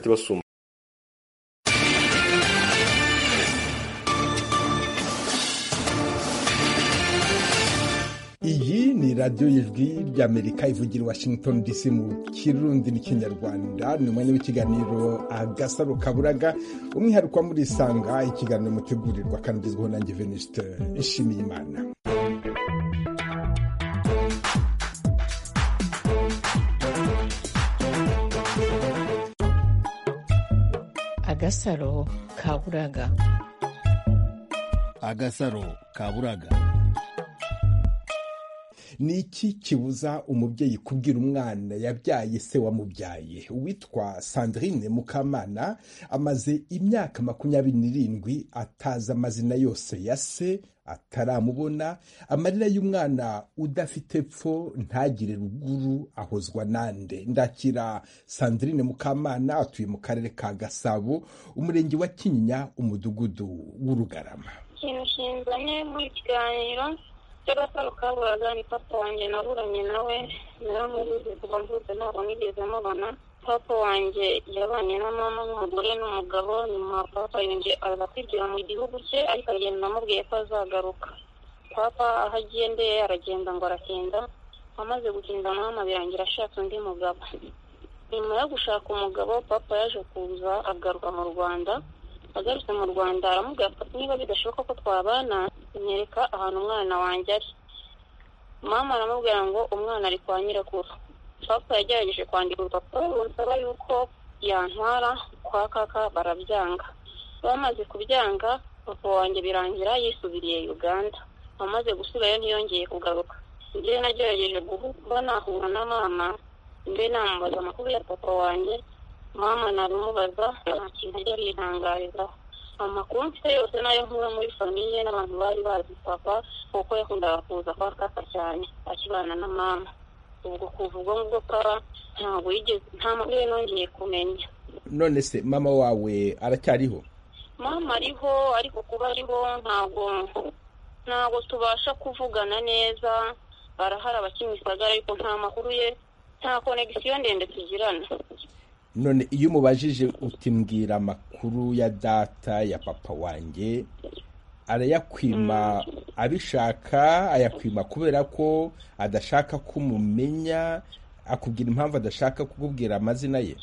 attraverso iyi ni radiyo y'ijwi ry'amerika ivugira i washington dc mu kirundi n'ikinyarwanda ni umwanya w'ikiganiro agasaro kaburaga umwihariko wa muri isanga ikiganiro mutegurirwa kandi ugezweho nanjye venuste nshimiye imana agasaro kaburaga agasaro kaburaga ni iki kibuza umubyeyi kubwira umwana yabyaye se wamubyaye uwitwa sandrine mukamana amaze imyaka makumyabiri n'irindwi atazi amazina yose ya se ataramubona amarira y'umwana udafite epfo ntagire ruguru ahozwa nande ndakira sandrine mukamana atuye mu karere ka gasabo umurenge wa kinyinya umudugudu w'urugarama ikintu kinzanye muri iki kiganiro cy'agasaro kaburaga ni papa wanjye naburanye nawe naramubuze kuva mvutse ntabwo nigeze mubona papa wanjye yabanye na mama n'umugore n'umugabo nyuma papa yongeye aza kwigira mu gihugu cye ariko agenda amubwiye ko azagaruka papa aho agiye ndeye aragenda ngo aratinda amaze gutinda mama birangira ashatse undi mugabo nyuma yo gushaka umugabo papa yaje kuza agaruka mu rwanda agarutse mu rwanda aramubwira ko niba bidashoboka ko twabana nyereka ahantu umwana wanjye ari mama aramubwira ngo umwana ari kwa nyirakuru papa yagerageje kwandika urupapuro runsaba yuko yantwara kwa kaka barabyanga bamaze kubyanga papa wanjye birangira yisubiriye uganda amaze gusigayo ntiyongeye kugaruka njyewe nagerageje kuba nahura na mama mbe namubaza amakuru ya papa wanjye mama naramubaza nta kintu ajya yihangarizaho amakuru mfite yose nayo nkura muri famiye n'abantu bari bazi papa kuko yakundaga kuza kwa kaka cyane akibana na mama ubwo kuva ubwo ngubwo kaba ntabwo yigeze nta makuru nongeye kumenya none se mama wawe aracyariho mama ariho ariko kuba ariho ntabwo ntabwo tubasha kuvugana neza arahari abakimisagara ariko nta makuru ye nta konegisiyo ndende tugirana none iyo umubajije utimbwira amakuru ya data ya papa wanjye arayakwima abishaka ayakwima kubera ko adashaka ko umumenya akubwira impamvu adashaka kukubwira amazina ye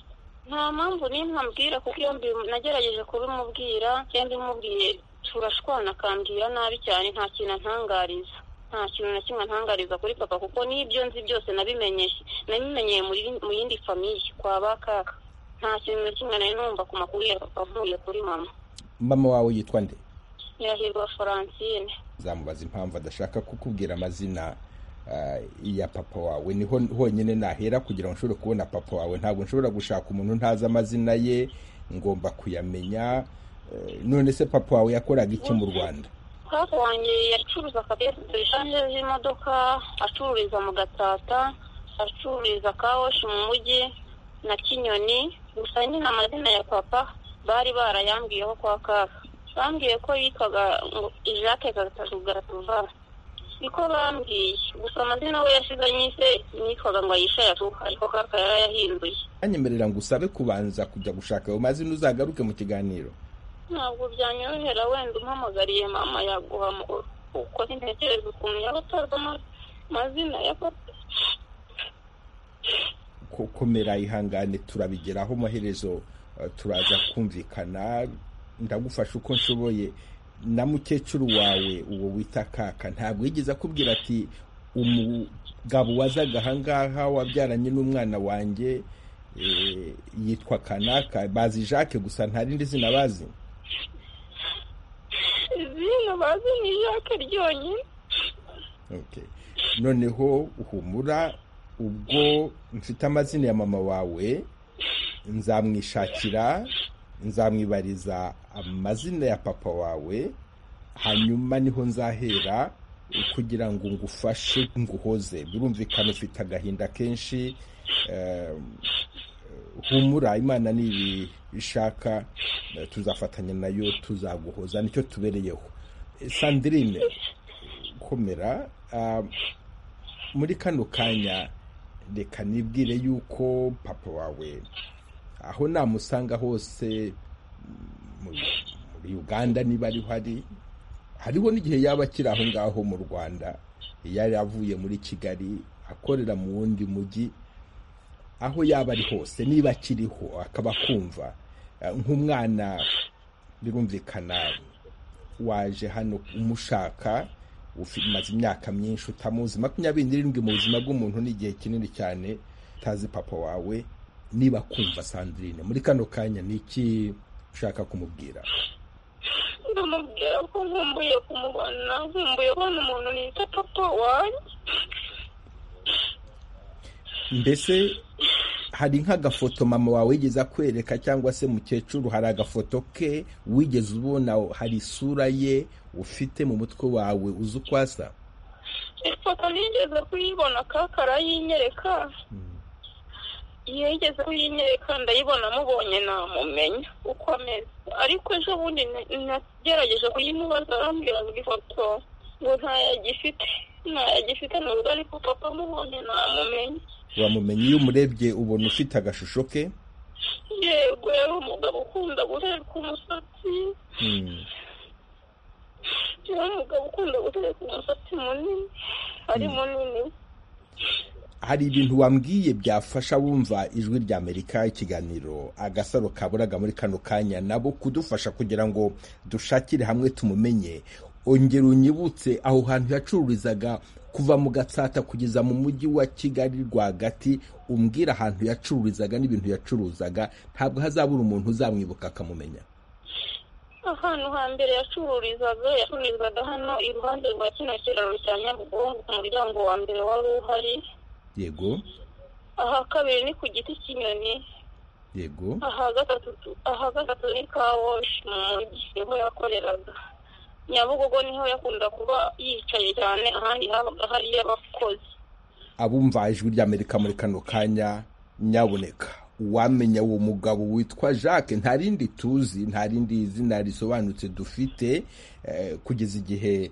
nta mpamvu n'imwe ambwira kuko iyo mbi- nagerageje kubimubwira iyo mbimubwiye turashwana akambwira nabi cyane nta kintu antangariza nta kintu na kimwe antangariza kuri papa kuko n'ibyo nzi byose nabimenyeye nabimenyeye muri mu yindi famiye kwa ba kaka nta kintu na kimwe nari numva ku makuru ya papa nkuye kuri mama mama wawe yitwa nde nyirahirwa Francine zamubaza impamvu adashaka kukubwira amazina ah, ya papa wawe niho honyine nahera kugira ngo nshobore kubona papa wawe ntabwo nshobora gushaka umuntu ntazi amazina ye ngomba kuyamenya Eh, none se papa wawe yakoraga iki mu rwanda papa wanjye yacuruza akabesi bishanje z'imodoka acururiza mu gatata acururiza kawoshi mu mujyi na kinyoni gusa nyine amazina ya papa bari barayambwiyeho kwa kaka bambwiye ko yitwaga ngo jacques gatuva niko bambwiye gusa amazina we yashize nyise nitwaga ngo ayisha yatuka ariko kaka yarayahinduye anyemerera ngo usabe kubanza kujya gushaka ayo mazina uzagaruke mu kiganiro ntabwo byanyorohera wenda umpamagariye mama yaguha mu- uko ntekereza ukuntu yaba atazi ama- amazina ya papa ko- komera ihangane turabigeraho amaherezo eh, turaza kumvikana ndagufasha uko nshoboye na mukecuru wawe uwo wita kaka ntabwo yigeze akubwira ati umugabo wazaga ahangaha wabyaranye n'umwana wanjye eh, yitwa kanaka bazi jacques gusa nta rindi zina bazi izina bazi ni jacques ryonyine Okay. noneho humura ubwo mfite amazina ya mama wawe nzamwishakira nzamwibariza amazina ya papa wawe hanyuma niho nzahera kugira ngo ngufashe nguhoze birumvikana ufite agahinda kenshi eh, humura imana nibi ishaka eh, tuzafatanya nayo tuzaguhoza nicyo tubereyeho Eh, sandrine komera ah, muri kano kanya reka nibwire yuko papa wawe aho namusanga hose muri uganda niba ariho ari hariho n'igihe yaba akiri aho ngaho mu rwanda yari avuye muri kigali akorera mu wundi mujyi aho yaba ari hose niba akiriho akaba akumva nk'umwana birumvikana waje hano umushaka umaze imyaka myinshi utamuzi makumyabiri n'irindwi mu buzima bw'umuntu ni igihe kinini cyane utazi papa wawe niba kumva sandrine muri kano kanya ni iki ushaka kumubwira ndamubwira ko nkumbuye kumubona nkumbuye kubona umuntu nita papa wanjye mbese hari nk'agafoto mama wawe wigeze akwereka cyangwa se mukecuru hari agafoto ke wigeze ubona hari isura ye ufite mu mutwe wawe uzi uko asa ifoto nigeze kuyibona kakara yinyereka iyo yigeze kuyinyereka ndayibona amubonye namumenya uko ameze ariko ejo bundi nagerageje kuyimubaza arambwira ngo ifoto ngo ntayagifite ntayagifite nubwo ariko papa amubonye namumenya uramumenye iyo umurebye ubona ufite agashusho ke yego yari umugabo ukunda gutereka umusatsi yari umugabo ukunda gutereka umusatsi munini ari munini hari ibintu wambwiye byafasha wumva ijwi rya amerika ikiganiro agasaro kaburaga muri kano kanya nabo kudufasha kugira ngo dushakire hamwe tumumenye ongera unyibutse aho hantu yacururizaga kuva mu gatsata kugeza mu mujyi wa kigali rwagati umbwira ahantu yacururizaga n'ibintu yacuruzaga ntabwo hazabura umuntu uzamwibuka akamumenya ahantu hambere yacururizaga yacururizaga hano iruhande rwa kino kiraro cya nyabugogo ku muryango wa mbere wari uhari yego aha kabiri ni ku giti cy'inyoni yego aha gatatu aha gatatu ni kawoshi mu mujyi niho yakoreraga nyabugogo niho yakunda kuba yicaye cyane ahandi habaga hariyo abakozi abumva ijwi ry'amerika muri kano kanya nyaboneka uwamenya uwo mugabo witwa jacques nta rindi tuzi nta rindi zina risobanutse dufite kugeza igihe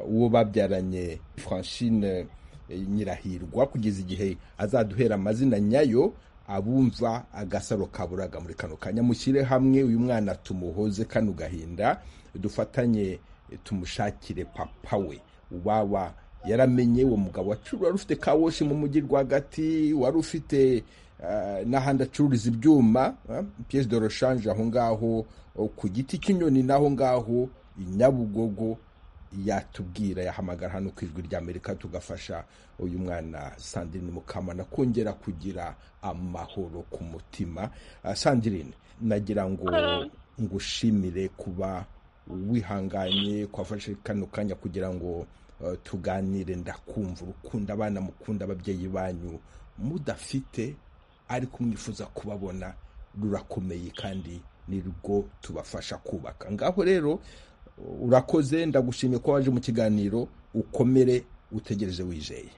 uwo babyaranye francine nyirahirwa kugeza igihe azaduhera amazina nyayo abumva agasaro kaburaga muri kano kanya mushyire hamwe uyu mwana tumuhoze kano gahinda dufatanye tumushakire papa we waba yaramenye uwo mugabo wacuru wari ufite kawoshi mu mujyi rwagati wari ufite n'ahandi acururiza ibyuma piyesi de roshanje aho ngaho ku giti cy'inyoni n'aho ngaho inyabugogo yatubwira yahamagara hano ku ijwi rya amerika tugafasha uyu mwana sandrine mukamana kongera kugira amahoro ku mutima sandrine nagira ngo ngushimire kuba wihanganye kwafashe kano kanya kugira ngo tuganire ndakumva urukundo abana mukunda ababyeyi banyu mudafite ariko mwifuza kubabona rurakomeye kandi ni rwo tubafasha kubaka ngaho rero urakoze ndagushimye ko waje mu kiganiro ukomere utegereje wijeye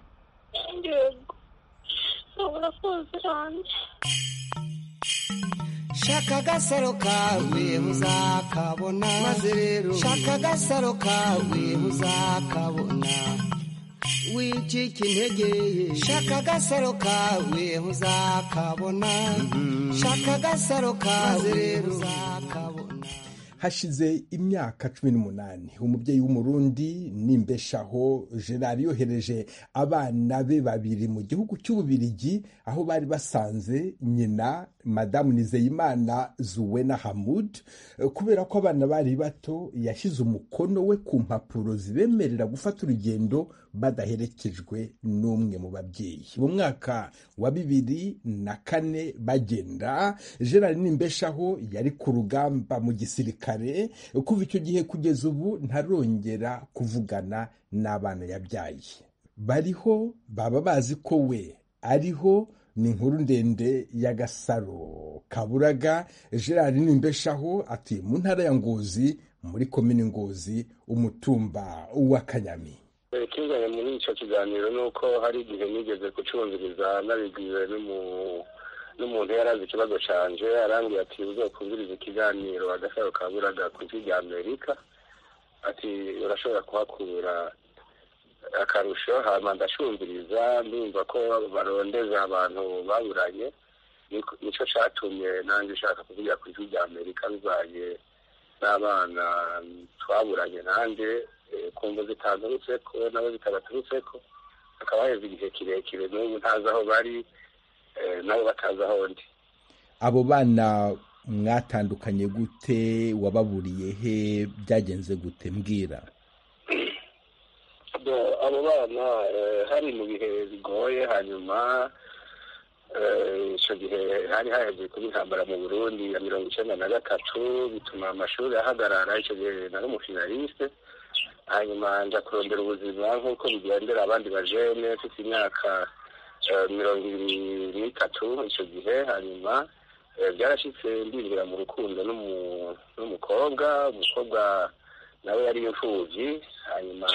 shaka agasaro kawe uzakabona maze rero shaka agasaro kawe uzakabona wicika intege shaka agasaro kawe uzakabona shaka agasaro kawe uzakabona hashize imyaka cumi n'umunani umubyeyi w'umurundi nimbeshaho gerard yohereje abana be babiri mu gihugu cy'ububirigi aho bari basanze nyina madamu nizeyimana zuwena hamud kubera ko abana bari bato yashyize umukono we ku mpapuro zibemerera gufata urugendo badaherekejwe n'umwe mu babyeyi mu mwaka wa bibiri na kane bagenda gerard nimbeshaho yari ku rugamba mu gisirikare kare kuva icyo gihe kugeza ubu ntarongera kuvugana n'abana yabyaye bariho baba bazi ko we ariho ni inkuru ndende y'agasaro kaburaga gerard nimbeshaho atuye mu ntara ya ngozi muri komini ngozi umutumba wa kanyami ikinganya muri icyo kiganiro ni uko hari igihe nigeze kucumviriza nabibwiwe n'umuntu n'umuntu yari azi ikibazo canje arambwira ati uzokumviriza ikiganiro agasaro kaburaga ku ijwi rya amerika ati urashobora kuhakura akarusho hama ndacumviriza ndumva ko barondeza abantu baburanye nicyo cyatumye nanjye nshaka kuvugira ku ijwi rya amerika bizanye n'abana twaburanye nanjye kumva zitanturutse ko nabo zitabaturutse ko hakaba haheze igihe kirekire n'ubu ntazi aho bari nabo batazi aho ndi abo bana mwatandukanye gute wababuriye he byagenze gute mbwira abo bana hari mu bihe bigoye hanyuma icyo gihe hari haheze kuba intambara mu burundi ya mirongo icyenda na gatatu bituma amashuri ahagarara icyo gihe nari umufinaliste hanyuma nza kurondera ubuzima nk'uko bigendera abandi bajene mfite imyaka mirongo ibiri n'itatu icyo gihe hanyuma byarashyitse ndinjira mu rukundo n'umukobwa umukobwa nawe yari imfubyi hanyuma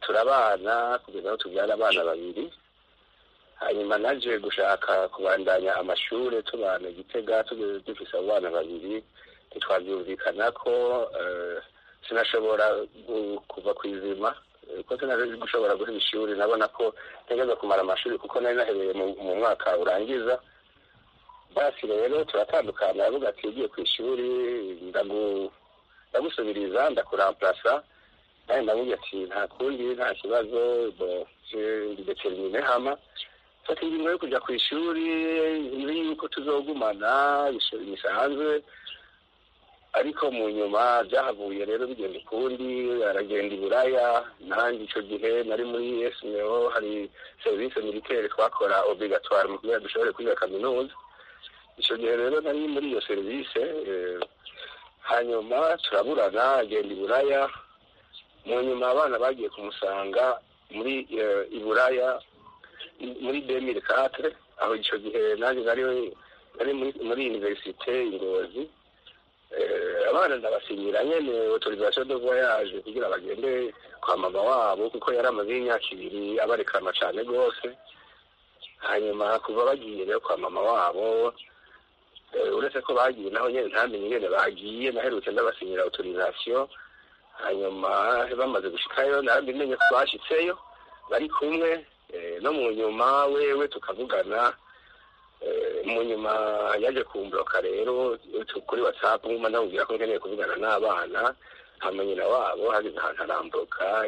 turabana kugeza aho tubyara abana babiri hanyuma naje gushaka kubandanya amashuri tubana igitega dufise abo bana babiri ntitwabyumvikana ko sinashobora kuva ku izima ko sinari gushobora guha ishuri nabona ko ntegeza kumara amashuri kuko nari nahereye mu mwaka urangiza basi rero turatandukana aravuga ati ugiye ku ishuri ndagusubiriza ndakurampurasa nawe ndamubwira ati nta kundi nta kibazo ndetermine hama fata ingingo yo kujya ku ishuri nzi yuko tuzogumana bisanzwe ariko mu nyuma byahavuye rero bigenda ukundi aragenda iburaya nanjye icyo gihe nari muri esmeo hari serivisi militeri twakora obligatoire mu kugira dushobore kwiga kaminuza icyo gihe rero nari muri iyo serivisi hanyuma turaburana agenda iburaya mu nyuma abana bagiye kumusanga muri iburaya muri demire katire aho icyo gihe nanjye nari muri univerisite ingozi abana ndabasinyira nyine otorizasiyo do voyage kugira bagende kwa mama wabo kuko yari amaze y'imyaka ibiri abarekana cyane rwose hanyuma kuva bagiye rero kwa mama wabo uretse ko bagiye naho nyine ntamenye ingene bagiye naherutse ndabasinyira otorizasiyo hanyuma bamaze gushikayo narabimenye ko bashyitseyo bari kumwe no mu nyuma wewe tukavugana mu nyuma yaje kumburoka rero kuri watsapu nkuma ndamubwira ko nkeneye kuvugana n'abana hamanyina wabo hageze ahantu arambuka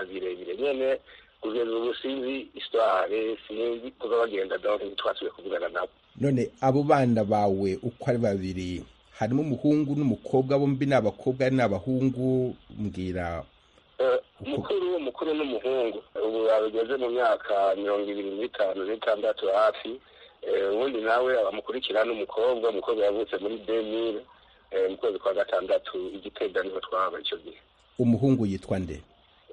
birebire nyene kugeza ubu sinzi isitware sinzi kuba bagenda donke ntitwasubiye kuvugana nabo none abo bana bawe uko ari babiri harimo umuhungu n'umukobwa bombi ni abakobwa ni abahungu mbwira umukuru umukuru n'umuhungu ubu bageze mu myaka mirongo ibiri n'itanu n'itandatu hafi ubundi nawe abamukurikira n'umukobwa umukobwa yavutse muri demire mu kwezi kwa gatandatu igitega niho twaba icyo gihe umuhungu yitwa nde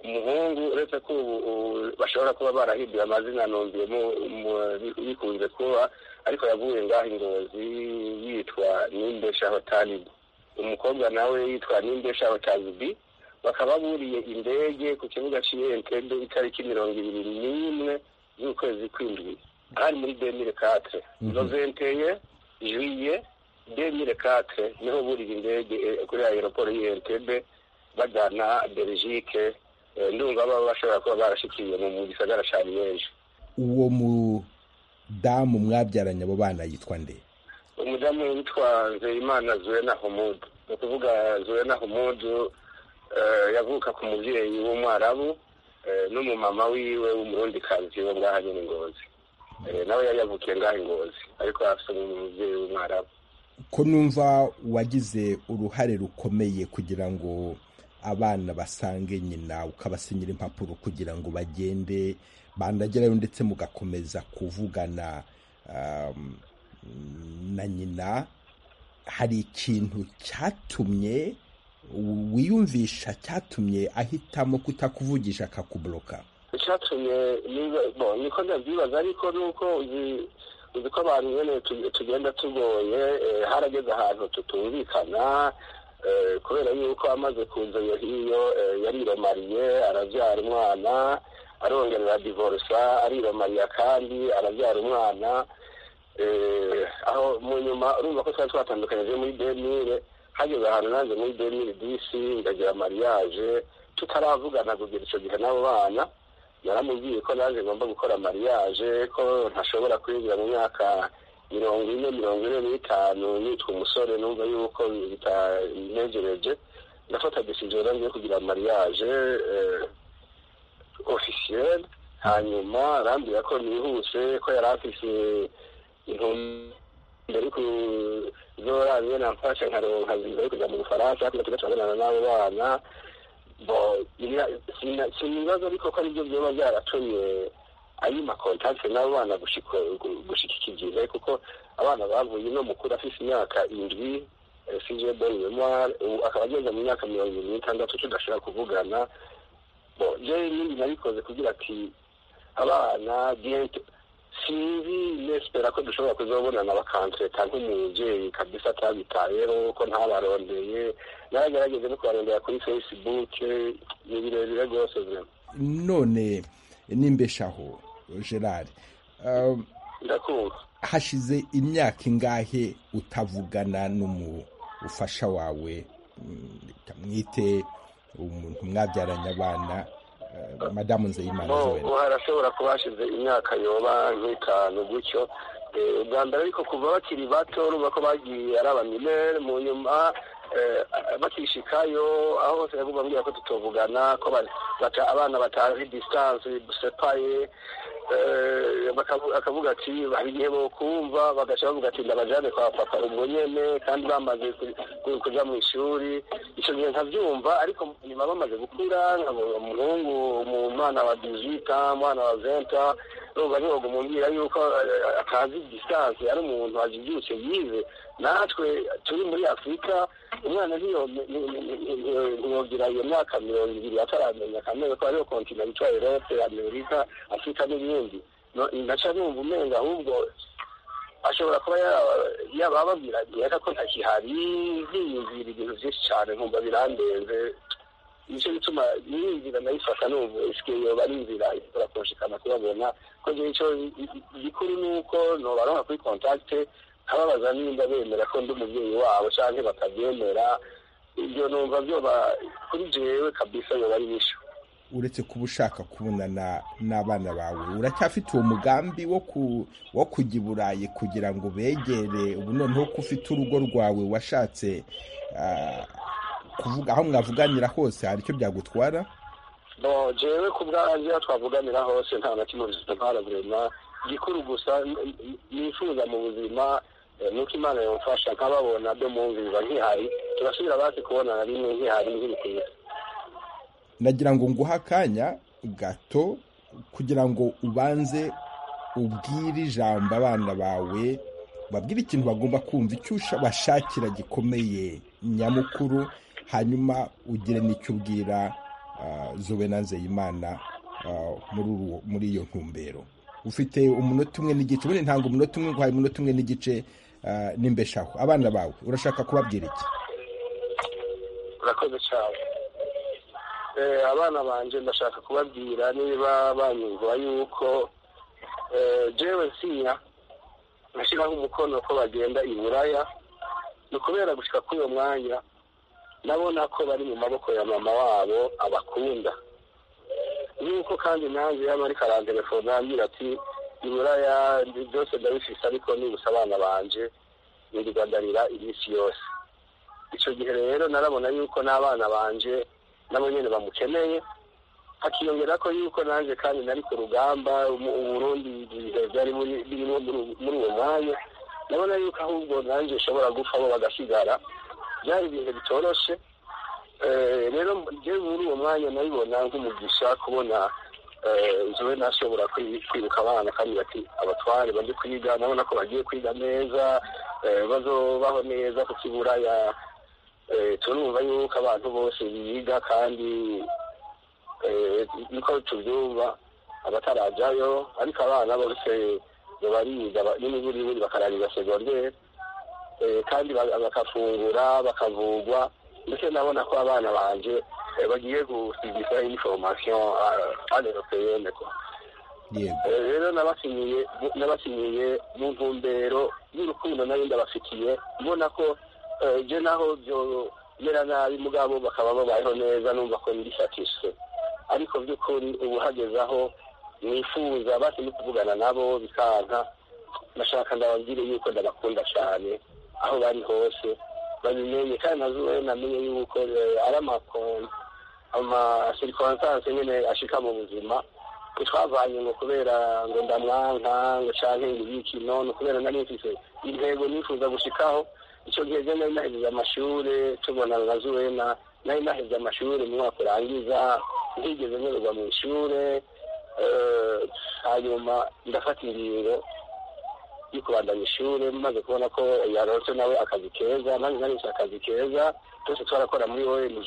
umuhungu uretse ko ubu bashobora kuba barahinduye amazina numviyemo bikunze kuba ariko yavuye ngaho ingozi yitwa n'imbesha hotalibu umukobwa nawe yitwa n'imbesha hotalibi bakaba buriye indege ku kibuga cy'iyentende itariki mirongo ibiri n'imwe z'ukwezi kw'indwi hari muri demire katire noventeye juye demire katire niho buriye indege kuri aeroport y'iyentende bajyana belgique ndumva baba bashobora kuba barashikiye mu gisagara cya liyeje uwo mudamu mwabyaranye abo bana yitwa nde umudamu witwa nzeyimana zuwena humudu ni ukuvuga zuwena humudu yavuka ku mubyeyi w'umwarabu n'umumama wiwe w'umurundikazi wo ngaha nyine ingozi nawe yari yavukiye ngaha ingozi ariko afite umubyeyi w'umwarabu ko numva wagize uruhare rukomeye kugira ngo abana basange nyina ukabasinyira impapuro kugira ngo bagende bandagerayo ndetse mugakomeza kuvugana na nyina hari ikintu cyatumye wiyumvisha cyatumye ahitamo kutakuvugisha akakuburoka icyatumye niko ndabyibaza ariko ni uko uzi ko abantu nyine tugenda tugoye harageze ahantu tutumvikana kubera yuko amaze kuza iyo hiyo yariromariye arabyara umwana arongerera divorisa ariromariya kandi arabyara umwana aho mu nyuma urumva ko twari twatandukanyije muri demire hageze ahantu nanze muri demire disi ndagira mariage tutaravugana kugira icyo gihe n'abo bana naramubwiye ko nanjye ngomba gukora mariage ko ntashobora kwinjira mu myaka mirongo ine mirongo ine n'itanu nitwa umusore numva yuko bitanegereje ndafata decision ngiye kugira mariage officiel hanyuma arambwira ko nihuse ko yari afise intumbero zorangiye namfasha nkaronka viza yo kuja mu bufaransa ariko tugacabonana n'abo bana sinibaza ariko ko aribyo byoba byaratumye ayima kontakte n'abo bana gushikikiriza kuko abana bavuye uno mukuru afise imyaka indwi sije belle memoire akaba ageze mu myaka mirongo irindwi n'itandatu tudashobora kuvugana je nindi nabikoze kugira ati abana bientôt sinzi nespera ko dushobora kuzobonana bakantreta nk'umubyeyi kabisa atabitayeho ko ntabarondeye naragerageze no kubarondera kuri facebook ni birebire rwose none nimbeshaho gerard ndakumva hashize imyaka ingahe utavugana n'umufasha wawe kamwite umuntu mwabyaranye abana madamu nzeyimana ubu harashobora kuba hashize imyaka yoba nk'itanu gutyo ubwa mbere ariko kuva bakiri bato urumva ko bagiye ari abamilere mu nyuma bakishikayo aho hose bambwira ko tutovugana ko abana batazi disitanse dusepaye akavuga ati hari igihe bokumva bagaca bavuga ati ndabajane kwa papa ubwo nyene kandi bamaze kuja mu ishuri ico gihe nkavyumva ariko nyuma bamaze gukura umuhungu mu mwana wa 18 mwana wa 20 numva ntiwoga umumbwira yuko atazi distance ari umuntu ajibyutse yize natwe turi muri afurika umwana ntiyogira iyo myaka mirongo ibiri ataramenya akamenya ko ariyo kontinent yitwa erope amerika afurika n'ibindi ndaca numva umenga ahubwo ashobora kuba yaba ababwira reka ko ntakihari ziyumvira ibintu byinshi cyane nkumva birandenze nicyo gituma iyi nzira nayifata numva isike yoba ari inzira ishobora kunshikana kubabona ko njye icyo gikuru ni uko nobaronka kuri kontakite nkababaza nimba bemera ko ndi umubyeyi wabo cyangwa batabyemera ibyo numva byoba kuri jewe kabisa yoba ari bisho uretse kuba ushaka kubonana n'abana bawe uracyafite uwo mugambi wo ku wo kujya i burayi kugira ngo begere ubu noneho ko ufite urugo rwawe washatse kuvuga aho mwavuganira hose hari icyo byagutwara jewe ku bwanjye aho twavuganira hose nta na kimwe ntara burema gikuru gusa nifuza mu buzima nuko imana yamfasha nkababona byo mwumviza nkihari turasubira basi kubonana rimwe nkihari nkiri ku isi nagira ngo nguhe akanya gato kugira ngo ubanze ubwire ijambo abana bawe babwire ikintu bagomba kumva icyo bashakira gikomeye nyamukuru hanyuma ugire n'icyo ubwira zobe na nzeyimana muri iyo ntumbero ufite umunota umwe n'igice ubundi ntabwo umunota umwe nguhaye umunota umwe n'igice n'imbeshaho abana bawe urashaka kubabwira iki urakoze cyane abana banjye ndashaka kubabwira niba banyumva yuko jewe nsinya nashyiraho umukono ko bagenda i buraya ni ukubera gushyira kuri uwo mwanya nabona ko bari mu maboko ya mama wabo abakunda nk'uko kandi nanjye yaba ariko arantelefone ambwira ati i buraya byose ndabifise ariko nibusa abana banjye nirigandarira iminsi yose icyo gihe rero narabona yuko n'abana banjye nabo nyine bamukeneye hakiyongera ko yuko nanjye kandi nari ku rugamba uburundi ibihe byari birimo muri uwo mwanya ndabona yuko ahubwo nanjye nshobora gupfa abo bagasigara byari ibintu bitoroshe rero njyewe muri uwo mwanya nabibona nk'umugisha kubona zowe nashobora kwibuka abana kandi bati abatware bajye kwiga ndabona ko bagiye kwiga neza bazobaho neza ku kiburaya turumva yuko abantu bose biga kandi niko tubyumva abatarajyayo ariko abana bose bariga n'imiburiburi bakarangiza segonderi kandi bagafungura bakavugwa ndetse ndabona ko abana banjye bagiye gusigisha information aneuropeyene rero nabasinyiye mu ntumbero y'urukundo nari ndabafitiye mbona ko je naho byo mera nabi mugabo bakaba babayeho neza numva ko ndi satisfait ariko by'ukuri ubu hageze aho nifuza basi no kuvugana nabo bikanka ndashaka ndababwire yuko ndabakunda cyane aho bari hose babimenye kandi nazuwe namenye yuko eh, ari amakona amasirikonsanse nyine ashika mu buzima ntitwavanye ngo kubera ngo ndamwanka ngo canke ngo ibiki nono kubera nari mfise intego nifuza gushikaho icyo gihe je nari nahejeje amashure tubonana na zuwena nari nahejeje amashure mu mwaka urangiza ntigeze nyoberwa mu ishure eh, hanyuma ndafata ingingo yo kubandanya ishuri maze kubona ko yaronse nawe akazi keza nanjye naronse akazi keza twese twarakora muri ONG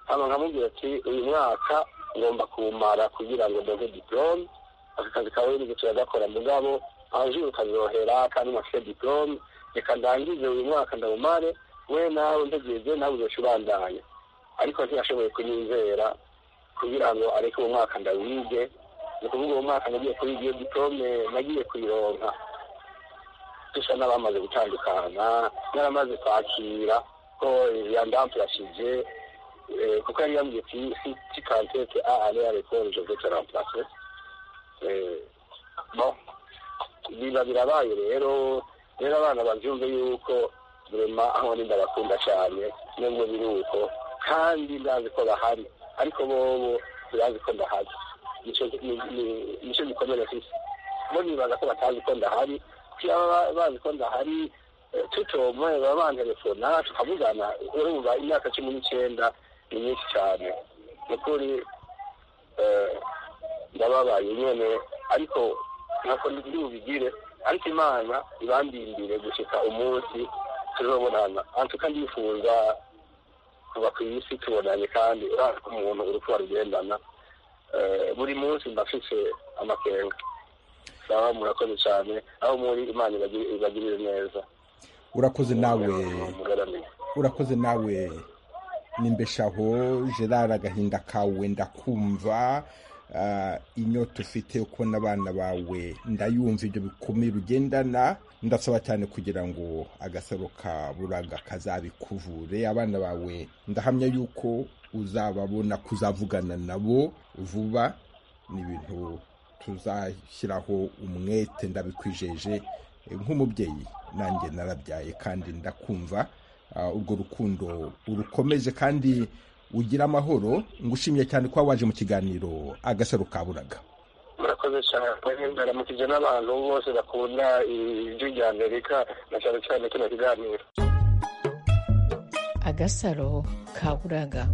hama nkamubwira ati uyu mwaka ngomba kuwumara kugira ngo ndonke diplome aka kazi ka ONG turagakora mugabo abajuru kazohera kandi mafite diplome reka ndangize uyu mwaka ndawumare we nawe ntegereje nawe uzoca ubandanya ariko ntiyashoboye kunyizera kugira ngo areke uwo mwaka ndawige ni ukuvuga uwo mwaka nagiye kuwiga iyo diplome nagiye kuyironka dusa n'abamaze gutandukana n'abamaze kwakira ko yandampurashije kuko yari yambwiye ati si si kantete a ale arekore je vais te remplacer Eh, bon biba birabaye rero rero abana babyumve yuko rema aho ni ndabakunda cyane nubwo biri uko kandi ndazi ko bahari ariko bobo birazi ko ndahari nicyo ni- ni- nicyo gikomere mfise bo nibaza ko batazi ko ndahari kugira baba bazi ko ndahari eh, tutomwe baba bantelefona tukavugana urumva imyaka cumi n'icyenda ni myinshi cyane ni ukuri eh, ndababaye nyene ariko ntako ndi bubigire ariko imana ibandindire gushika umunsi tuzobonana antuka ndifuza kuba ku isi tubonanye kandi urazi ko umuntu uri kuba rugendana Eh, buri munsi mba mfise amakenga sawa murakoze cyane aho muri imana ibagi- ibagirire neza urakoze nawe mugaramiye urakoze nawe nimbeshaho gerard agahinda kawe ndakumva ah, inyota ufite yo kubona abana bawe ndayumva ibyo bikomere ugendana ndasaba cyane kugira ngo agasaro ka buraga kazabikuvure abana bawe ndahamya yuko uzababona kuzavugana nabo vuba ni ibintu tuzashyiraho umwete ndabikwijeje Eh, nk'umubyeyi nanjye narabyaye kandi ndakumva Ah, urwo rukundo urukomeje kandi ugira amahoro ngushimiye cyane kuba waje mu kiganiro agasaro ka buraga murakoze cyane ndaramukije n'abantu bose bakunda ijwi rya amerika na cyane cyane kino kiganiro agasaro ka buraga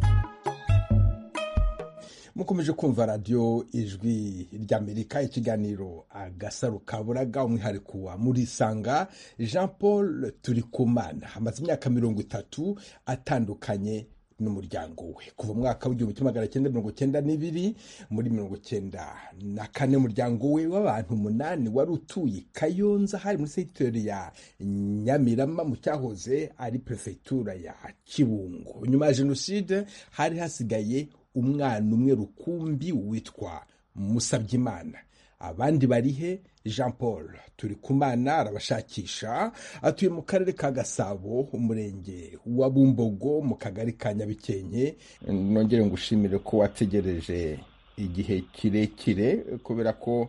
mukomeje kumva radiyo ijwi ry'amerika ikiganiro agasaro ka buraga umwihariko wa murisanga jean paul turikumana amaze imyaka mirongo itatu atandukanye n'umuryango we kuva mu mwaka w'igihumbi kimwe magana cyenda mirongo cyenda n'ibiri muri mirongo cyenda na kane umuryango we w'abantu umunani wari utuye kayonza hari muri sekiteri ya nyamirama mu cyahoze ari perefegitura ya kibungo nyuma ya jenoside hari hasigaye umwana umwe rukumbi witwa musabyimana abandi bari he jean paul turi kumana arabashakisha atuye mu karere ka gasabo umurenge wa bumbogo mu kagari ka nyabikenke nongere ngushimire ko wategereje igihe kirekire kubera ko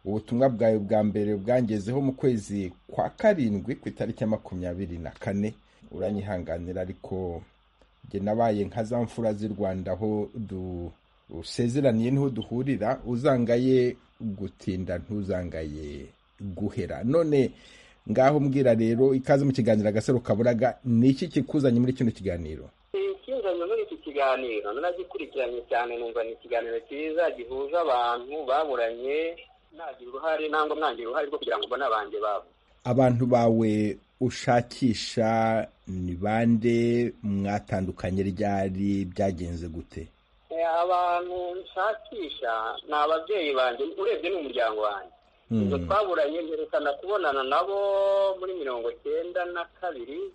ubutumwa bwawe bwa mbere bwangezeho mu kwezi kwa karindwi ku itariki ya makumyabiri na kane uranyihanganira ariko njye nabaye nka za mfura z'i rwanda aho dusezeraniye niho duhurira uzangaye gutinda ntuzangaye guhera none ngaho mbwira rero ikaze mu kiganiro agasaro kaburaga ni iki kikuzanye muri kino kiganiro ikinjanye muri iki kiganiro nanagikurikiranye cyane numva ni ikiganiro cyiza gihuza abantu baburanye nagira uruhare nangwa mwangira uruhare rwo kugira ngo mbone abanjye babo abantu bawe ushakisha ni bande mwatandukanye ryari byagenze gute Eh, abantu nshakisha ni ababyeyi banjye urebye ni umuryango wanjye Mm. ibyo twaburanye mperekana kubonana nabo muri mirongo cyenda na kabiri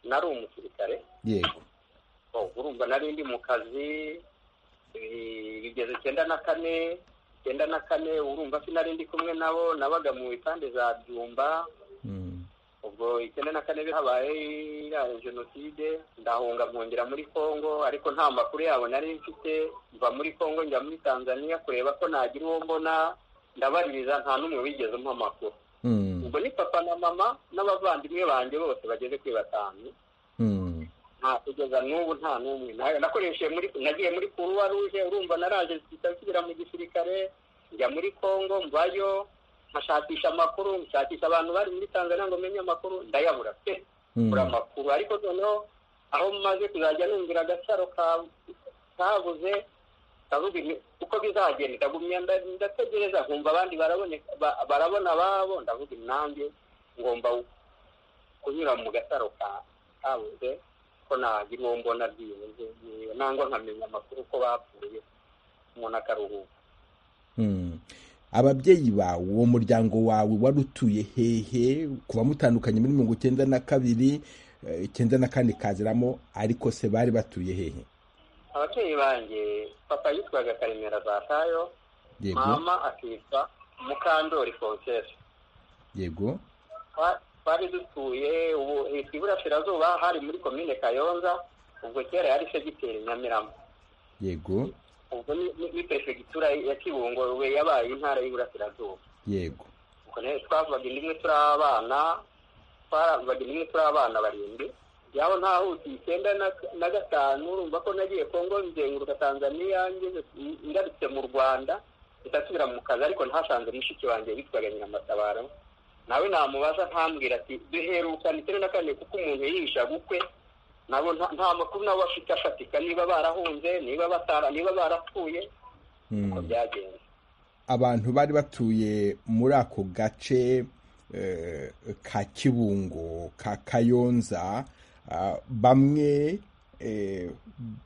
nari umusirikare yego Oh, urumva nari ndi mu kazi eh, bigeze icyenda na kane icyenda na kane urumva sinari ndi kumwe nabo nabaga mu ipande za byumba Mm. ubwo ubwo icyenda na kane habaye iriya jenoside ndahunga nkongera muri congo ariko nta makuru yabo nari mfite mva muri congo njya muri tanzania kureba ko nagira uwo mbona ndabaririza nta n'umwe wigeze umpa amakuru ubwo ni papa na mama n'abavandimwe banjye bose bageze kuri batanu nta kugeza n'ubu nta n'umwe nayo nakoresheje muri nagiye muri kuruwa ruje urumva naraje nsubira mu gisirikare njya muri congo mvayo nkashakisha amakuru nshakisha abantu bari muri tanzania ngo menye amakuru ndayabura pe bura amakuru ariko noneho aho maze kuzajya numvira agacaro kabuze ndavuga uko bizagenda ndagumya ndategereza nkumva abandi baraboneka barabona ababo ndavuga nanjye ngomba kunyura mu gataro kabuze ko nagira uwo mbona byibuze nangwa nkamenya amakuru ko bapfuye umuntu akaruhuka ababyeyi bawe uwo muryango wawe wari utuye hehe kuba mutandukanye muri mirongo icyenda na kabiri eh, icyenda na kane kaziramo ariko se bari batuye hehe ababyeyi banjye papa yitwaga karemera zatayo yego mama akitwa mukandori fonsesi yego Twa- twari dutuye ubu hitwa iburasirazuba hari muri komine kayonza ubwo kera yari segiteri nyamirama yego ubwo ni- ni ni perefegitura ya kibungo we yabaye intara y'iburasirazuba yego ubwo nayo twavaga inda imwe turi abana twavaga inda imwe turi abana barindwi yaho ntahutiye icyenda na- na gatanu urumva ko nagiye kongo nzenguruka tanzania ngeze ngarutse mu rwanda ndasubira mu kazi ariko ntasanze mushiki wanjye witwaga nyiramatabaro nawe namubaza ntambwira ati duherukana icyenda na kane kuko umuntu yihisha bukwe nabo nta- nta makuru nabo afite afatika niba barahunze niba batara niba barapfuye uko Mm. byagenze abantu bari batuye muri ako gace eh, ka kibungo ka kayonza ah, bamwe eh,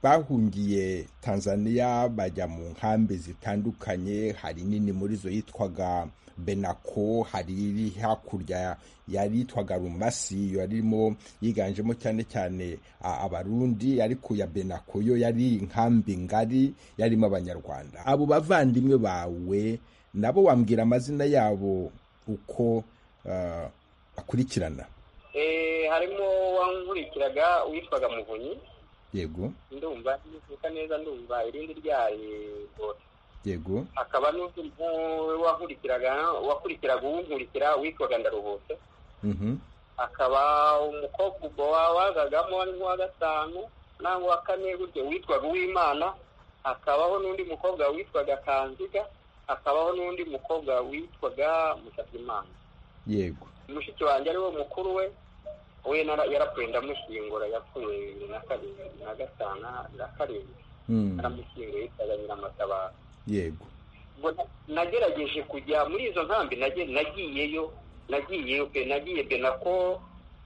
bahungiye tanzania bajya mu nkambi zitandukanye hari nini muri zo yitwaga benako hari iri hakurya yari yitwaga rumasi yo yarimo yiganjemo cyane cyane a- abarundi ariko ya benako yo yari inkambi ngari yarimo abanyarwanda abo bavandimwe bawe nabo wambwira amazina yabo uko ah, bakurikirana Eh, harimo wankurikiraga witwaga muvunyi yego ndumva ntivuka neza ndumva irindi ryaye bose yego hakaba n'undi mu- wankurikiraga wakurikiraga uwunkurikira witwaga ndaruhutse mhm, akaba umukobwa ubwo wa- wazagamo wari nk'uwa gatanu nangwa wa kane gutyo witwaga uwimana hakabaho n'undi mukobwa witwaga kanziga hakabaho n'undi mukobwa witwaga musabyimana yego mushiki wanjye ariwe mukuru we we nara- yarapfuye ndamushyingura yapfuye bibiri na karindwi na gatanu na karindwi mm, naramushyinguye yitwaga nyiramatabaro yego ubwo na- nagerageje kujya muri izo nkambi nage- nagiyeyo nagiyeyo pe nagiye benako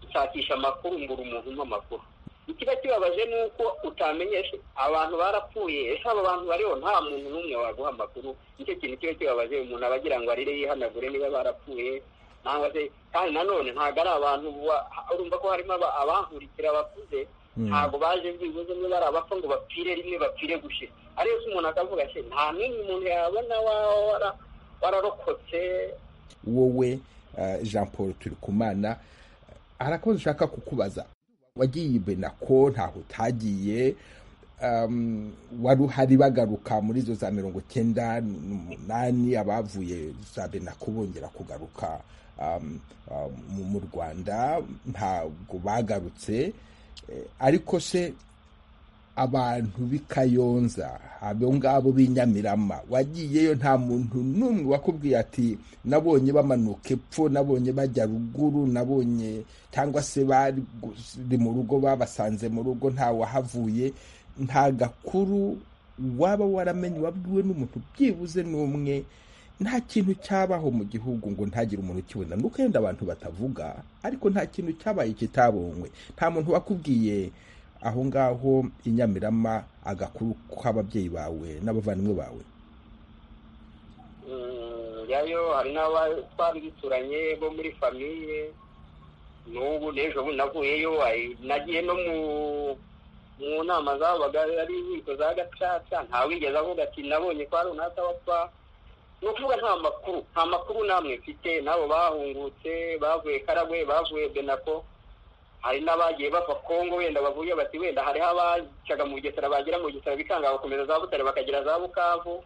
nshakisha amakuru ngura umuntu umpa amakuru ikiba kibabaje ni uko utamenyeshe abantu barapfuye ese abo bantu bariho nta muntu n'umwe waguha amakuru nicyo kintu kiba kibabaje umuntu aba agira ngo arire yihanagure niba barapfuye nangwa se kandi nanone ntabwo ari abantu ba- urumva ko harimo aba- abankurikira bakuze Mm. ntabwo baje byibuze niba ari abapfa ngo bapfire rimwe bapfire gushira ariyo se umuntu akavuga ati nta n'umwe umuntu yabona waba wara- wararokotse wowe eh, jean paul turikumana hari akabazo ushaka kukubaza wagiye i benako ntaho utagiye um, wari uhari bagaruka muri izo za mirongo icyenda n'umunani abavuye za benako bongera kugaruka um, um, mu- mu rwanda ntabwo bagarutse Eh, ariko se abantu b'i kayonza abo ngabo b'i nyamirama wagiyeyo nta muntu n'umwe wakubwiye ati nabonye bamanuka epfo nabonye bajya ruguru nabonye cyangwa se bari gu- mu rugo babasanze mu rugo nta wahavuye nta gakuru waba waramenye wabwiwe n'umuntu byibuze n'umwe nta kintu cyabaho mu gihugu ngo ntagire umuntu ukibona nuko yenda abantu batavuga ariko nta kintu cyabaye kitabonywe nta muntu wakubwiye aho ngaho i nyamirama agakuru k'ababyeyi bawe n'abavandimwe bawe Mm, yayo hari n'aba twari duturanye bo muri famiye n'ubu n'ejo bundi navuyeyo ay- nagiye no mu mu nama zabaga ari inkiko za gacaca nta wigeze avuga ati nabonye kwa runaka wapfa ni ukuvuga nta makuru nta makuru namwe mfite n'abo bahungutse bavuye karagwe bavuye benako hari n'abagiye bava kongo wenda bavuye bati wenda hariho abacaga mu bugesera bagera mu bugesera bikanga bakomeza za butare bakagera za bukavu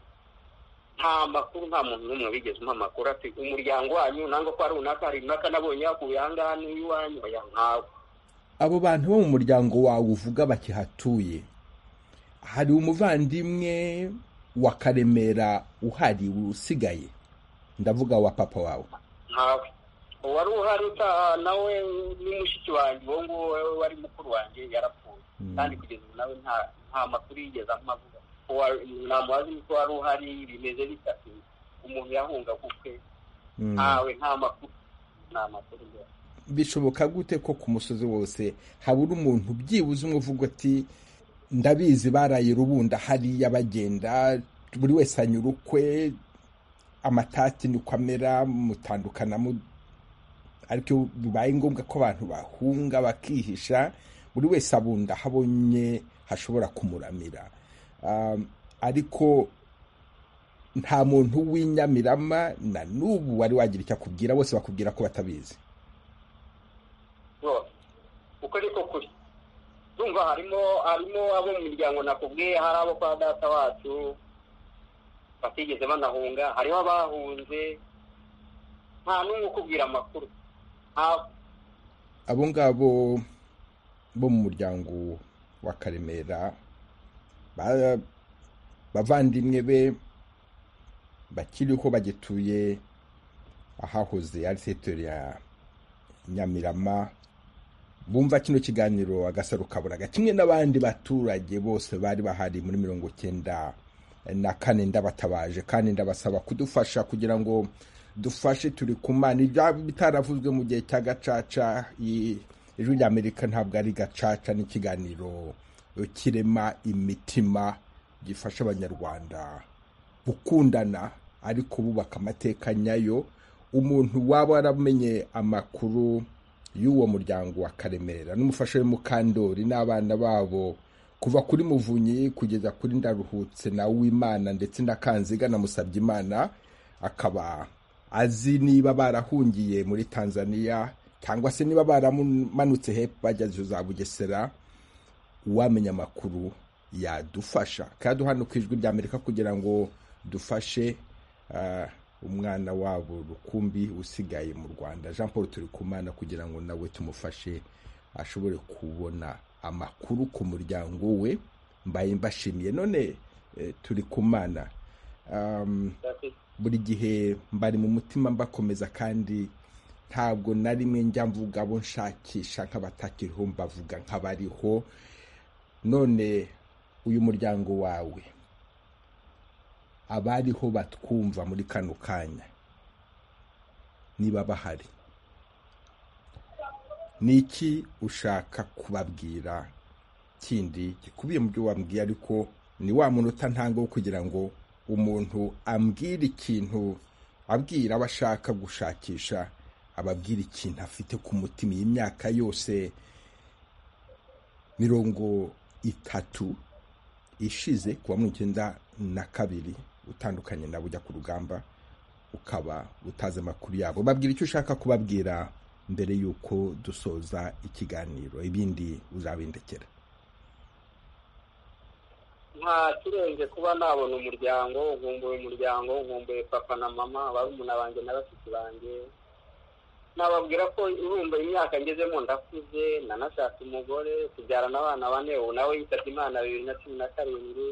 nta makuru nta muntu n'umwe wigeze umpa amakuru ati umuryango wanyu nangwa ko hari runaka hari runaka nabonye yakuye aha ngaha n'iwanyu oya ntawe abo bantu bo mu muryango wawe uvuga bakihatuye hari umuvandimwe wa karemera uhari usigaye ndavuga wa papa wawe ntawe uwari uhari utaha nawe ni mushiki wanjye uwo nguwo wari mukuru wanjye yarapfuye kandi kugeza ubu nawe nta nta makuru yigeze amuvuga ntamubazi niko wari uhari bimeze bitatu umuntu yahunga gukwe ntawe nta makuru nta makuru mbere bishoboka gute ko ku musozi wose habura umuntu byibuze umwe uvuga uti ndabizi baraye rubunda hariya bagenda buri wese anyura ukwe amatati niko amera mutandukana mu- ariko iyo bibaye ngombwa ko abantu bahunga bakihisha buri wese abunda aho abonye hashobora kumuramira Um, ariko nta muntu w'inyamirama na n'ubu wari wagira icyo akubwira bose bakubwira ko batabizi bose uko ariko kuri urumva harimo harimo abo mu miryango nakubwiye hari abo kwa data wacu batigeze banahunga hariho abahunze nta n'umwe ukubwira amakuru nta- abo ngabo bo mu muryango wa karemera ba- bavandimwe be bakiriho bagituye ahahoze ari setere ya nyamirama bumva kino kiganiro agasaro kaburaga kimwe n'abandi baturage bose bari bahari muri mirongo cyenda na kane ndabatabaje kandi ndabasaba kudufasha kugira ngo dufashe turi ku mana ibyaba bitaravuzwe mu gihe cya gacaca i- ijwi ry'amerika ntabwo ari gacaca n'ikiganiro kirema imitima gifasha abanyarwanda gukundana ariko bubaka amateka nyayo umuntu waba waramenye amakuru y'uwo muryango wa karemera n'umufasha we mukandori n'abana babo kuva kuri muvunyi kugeza kuri ndaruhutse na wimana ndetse na kanziga na musabyimana akaba azi niba barahungiye muri tanzania cyangwa se niba baramanutse hepfo bageze za bugesera uwamenya amakuru yadufasha kandi hano ku ijwi ry'amerika kugira ngo dufashe ah, umwana wabo rukumbi usigaye mu rwanda jean paul turi kumana kugira ngo nawe tumufashe ashobore kubona amakuru ku muryango we mbaye mbashimiye none eh, turi kumana um, buri gihe mbari mu mutima mbakomeza kandi ntabwo na rimwe njya mvuga abo nshakisha nk'abatakiriho mbavuga nk'abariho none uyu muryango wawe abariho batwumva muri kano kanya niba bahari ni iki ushaka kubabwira kindi gikubiye mu byo wambwiye ariko ni wa munota ntango wo kugira ngo umuntu ambwire ikintu abwira abo ashaka gushakisha ababwira ikintu afite ku mutima iyi myaka yose mirongo itatu ishize kuwa mirongo icyenda na kabiri utandukanye nabo ujya ku rugamba ukaba utazi amakuru yabo babwira icyo ushaka kubabwira mbere y'uko dusoza ikiganiro ibindi uzabindekera nta kirenze kuba nabona umuryango nkumbuye umuryango nkumbuye papa na mama barumuna banjye na bashiki banjye nababwira ko irumba imyaka ngezemo ndakuze nanashatse umugore tubyarana abana bane ubu nawe yitabye imana bibiri na cumi na karindwi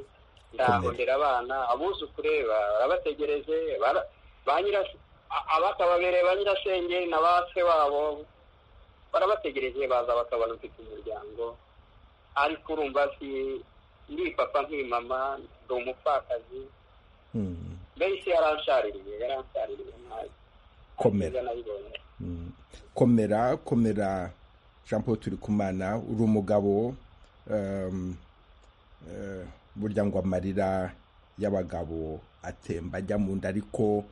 ndahondera abana abuzukure barabategereje bara- ba nyira- a- abatababereye ba nyirasenge na ba se wabo barabategereje baza bakabona mfite umuryango ariko urumva si ndi papa nkiri mama ndi umupfakazi Hmm. mbese yaranshaririye yaranshaririye nabi komera nabibonye Mm. komera komera jean paul turikumana uri umugabo um, eh, burya ngo amarira y'abagabo atemba ajya mu nda ariko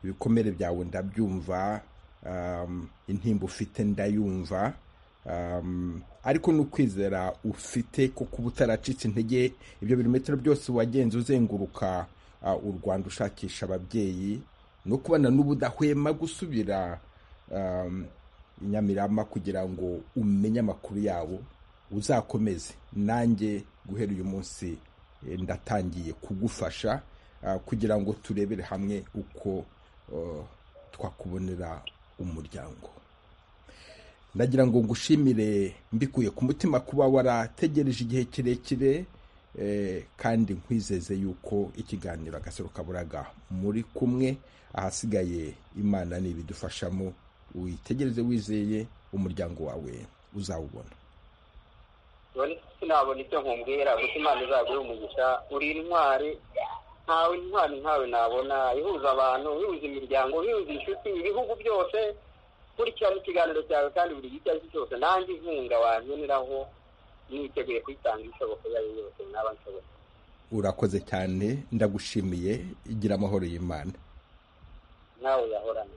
ibikomere byawe ndabyumva um, intimba ufite ndayumva um, ariko n'ukwizera ufite ko kuba utaracitse intege ibyo birometero byose wagenze uzenguruka uh, u rwanda ushakisha ababyeyi no kubana n'ubudahwema gusubira i nyamirama kugira ngo umenye amakuru yabo uzakomeze nanjye guhera uyu munsi eh, ndatangiye kugufasha ah, kugira ngo turebere hamwe uko oh, twakubonera umuryango ndagira ngo ngushimire mbikuye ku mutima kuba warategereje igihe kirekire eh, kandi nkwizeze yuko ikiganiro agasaro kaburaga muri kumwe ahasigaye imana ni ibidufashamo witegereze wizeye umuryango wawe uzawubona none sinabona icyo nkubwira gusa imana izaguha umugisha uri intwari ntawe intwari nkawe nabona ihuza abantu ihuza imiryango ihuza inshuti ibihugu byose kurikirana ikiganiro cyawe kandi buri gice ari cyo cyose nanjye inkunga wankeneraho niteguye kuyitanga ishoboka iyo ari yo yose naba nshoboye urakoze cyane ndagushimiye igira amahoro y'imana nawe yahorana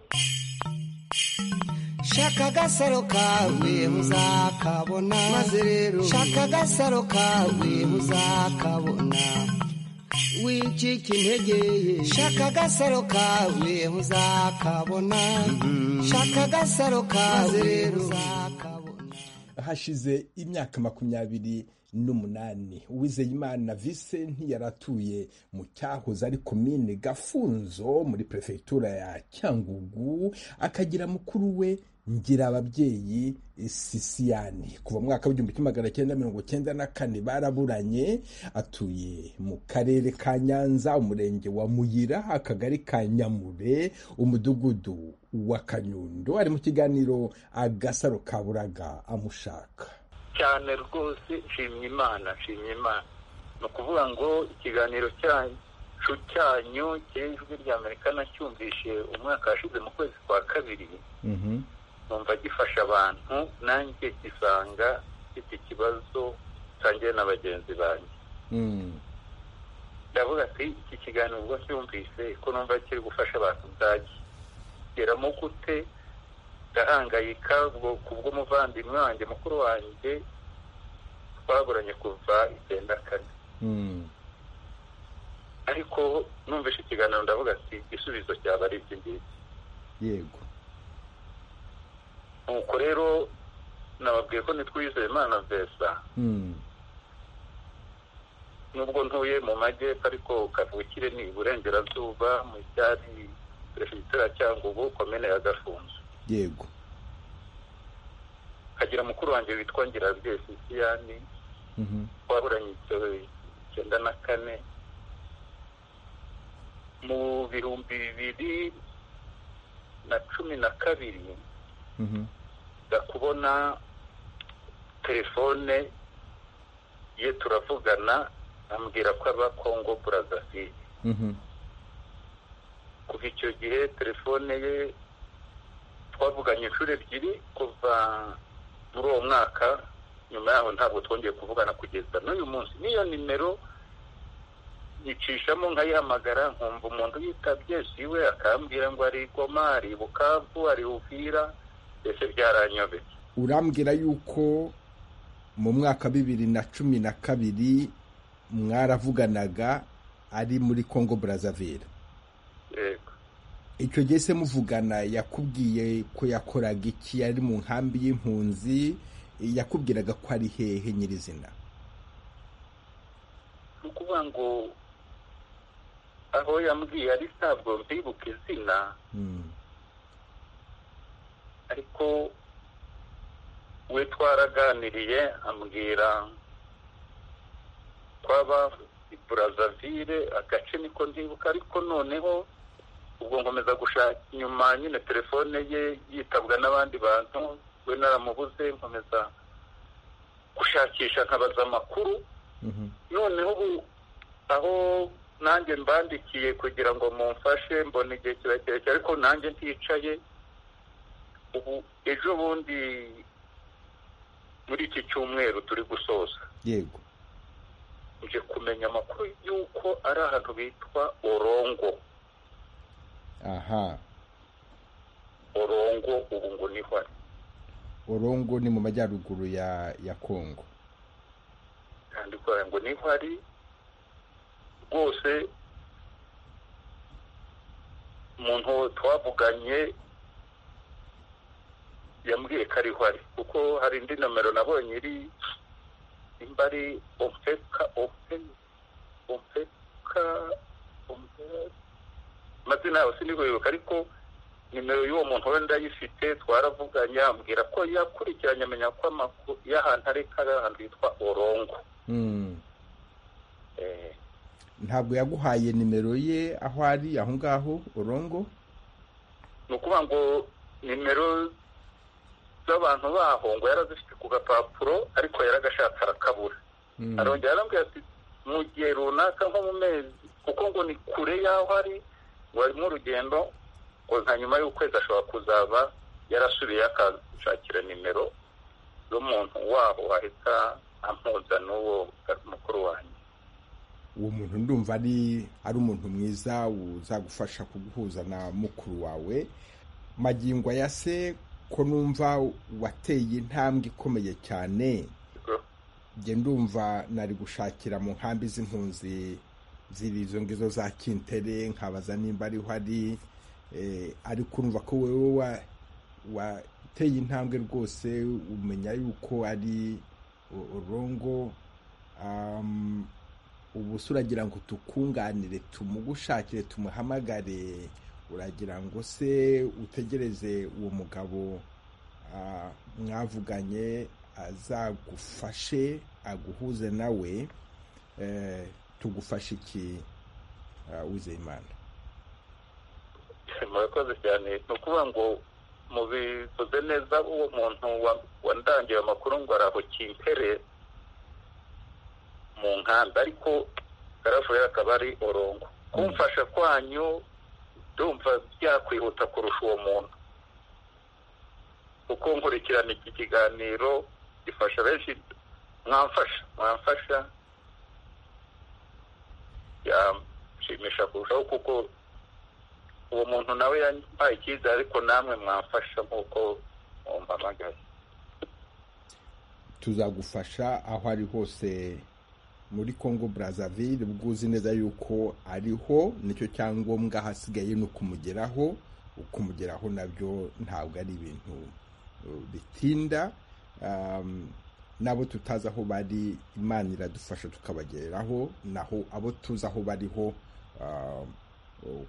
shaka agasaro kawe uzakabona maze rero shaka agasaro kawe uzakabona wicika intege ye shaka agasaro kawe uzakabona shaka agasaro kawe rero uzakabona hashize imyaka makumyabiri n'umunani uwizeyimana vise ntiyaratuye mu cyahoze ari komine gafunzo muri perefegitura ya cyangugu akagira mukuru we ngira ababyeyi sisiyani kuva mu mwaka w'igihumbi kimwe magana cyenda mirongo cyenda na kane baraburanye atuye mu karere ka nyanza umurenge wa muyira akagari ka nyamure umudugudu wa kanyundo ari mu kiganiro agasaro kaburaga amushaka cyane rwose nshimye imana nshimye imana ni ukuvuga ngo ikiganiro cyacu cyanyu cy'ijwi ry'amerika nacyumvishe umwaka washize mu kwezi kwa kabiri Mhm. numva gifasha abantu nanjye gisanga mfite ikibazo nsangiye na bagenzi banjye Mm. ndavuga ati iki kiganiro ubwo cyumvise ko numva kiri gufasha abantu byakigeramo gute ndahangayika ubwo ku bw'umuvandimwe wanjye mukuru wanjye twaburanye kuva icyenda kane Mm. ariko numvise ikiganiro ndavuga ati igisubizo cyaba ari iki ngiki yego nuko rero nababwiye ko nitwizeye imana vesa Mm. nubwo ntuye mu majyepfo ariko kavukire ni iburengerazuba mu cyari perefegitura cyangwa ubu komine ya gafunzo yego kagira mukuru wanjye witwa ngirabyeyi sisiyani Mhm. twaburanye igitoro icyenda na kane mu bihumbi bibiri na cumi na kabiri Mhm. nza kubona telefone ye turavugana ambwira ko aba kongo burazasi Mhm. kuva icyo gihe telefone ye twavuganye inshuro ebyiri kuva muri uwo mwaka nyuma yaho ntabwo twongeye kuvugana kugeza n'uyu munsi n'iyo nimero nyicishamo nkayihamagara nkumva umuntu yitabye siwe akambwira ngo ari i goma ari i bukavu ari i uvira mbese byaranyobeye urambwira yuko mu mwaka bibiri na cumi na kabiri mwaravuganaga ari muri congo brazzaville yego icyo gihe se muvugana yakubwiye ko yakoraga iki yari mu nkambi y'impunzi yakubwiraga ko ari hehe nyirizina ni ukuvuga ngo aho yambwiye ari ntabwo mbibuka izina Mm. ariko we twaraganiriye ambwira twaba i burazavire agace niko ndibuka ariko noneho ubwo nkomeza gushaka inyuma nyine telefone ye yitabwa n'abandi bantu we naramubuze nkomeza gushakisha nkabaza amakuru Mhm. noneho ubu aho nanjye mbandikiye kugira ngo mumfashe mbona igihe kirekire ariko nanjye nticaye ubu ejo bundi muri iki cyumweru turi gusoza yego nje kumenya amakuru y'uko ari ahantu bitwa orongo aha orongo ubu ngo niho ari orongo ni mu majyaruguru ya ya congo yandikwa ngo niho ari rwose umuntu twavuganye yambwiye ko ariho ari kuko hari indi nomero nabonye iri imba ari ofeka ofe ofeka amazina yawe sinigwibuka ariko nimero y'uwo muntu wenda ayifite twaravuganye ambwira ko yakurikiranye amenya ko amakuru y'ahantu ari kari ahantu hitwa orongo Eh, ntabwo yaguhaye nimero ye aho ari aho ngaho urongo ni ukuvuga ngo nimero z'abantu baho ngo yarazifite ku gapapuro ariko yaragashatse arakabura arongera arambwira ati mu gihe runaka nko mu mezi kuko ngo ni kure y'aho ari ngo harimo urugendo ngo nka nyuma y'ukwezi ashobora kuzaba yarasubiye akanshakira nimero z'umuntu waho ahita ampuza n'uwo mukuru wanjye uwo muntu ndumva ari ari umuntu mwiza uzagufasha kuguhuza na mukuru wawe magingo ya se ko numva wateye intambwe ikomeye cyane njye ndumva nari gushakira mu nkambi z'impunzi ziri izo ngizo za kintere nkabaza nimba ariho ari eh, ariko urumva ko wewe wa- wateye intambwe rwose umenya yuko ari u- urongo um, ubu se uragira ngo tukunganire tumugushakire tumuhamagare uragira ngo se utegereze uwo mugabo ah, mwavuganye azagufashe aguhuze nawe eh, tugufashe iki ah, wizeyimana murakoze cyane ni ukuvuga ngo mubivuze neza uwo muntu wa- wandangiye amakuru ngo araho kimpere mu nkanda ariko yaravuye akaba ari orongo kumfasha kwanyu ndumva byakwihuta kurusha uwo muntu kuko nkurikirana iki kiganiro gifasha benshi mwamfasha mwamfasha yashimisha kurushaho kuko uwo muntu nawe yampaye icyizere ariko namwe mwamfasha nk'uko mumpamagaye tuzagufasha aho ari hose muri Congo Brazzaville ubwo uzi neza yuko ariho nicyo cyangombwa hasigaye ni ukumugeraho ukumugeraho nabyo ntabwo ari ibintu uh, bitinda Um, n'abo tutazi aho bari imana iradufasha tukabageraho naho abo tuzi aho bariho um,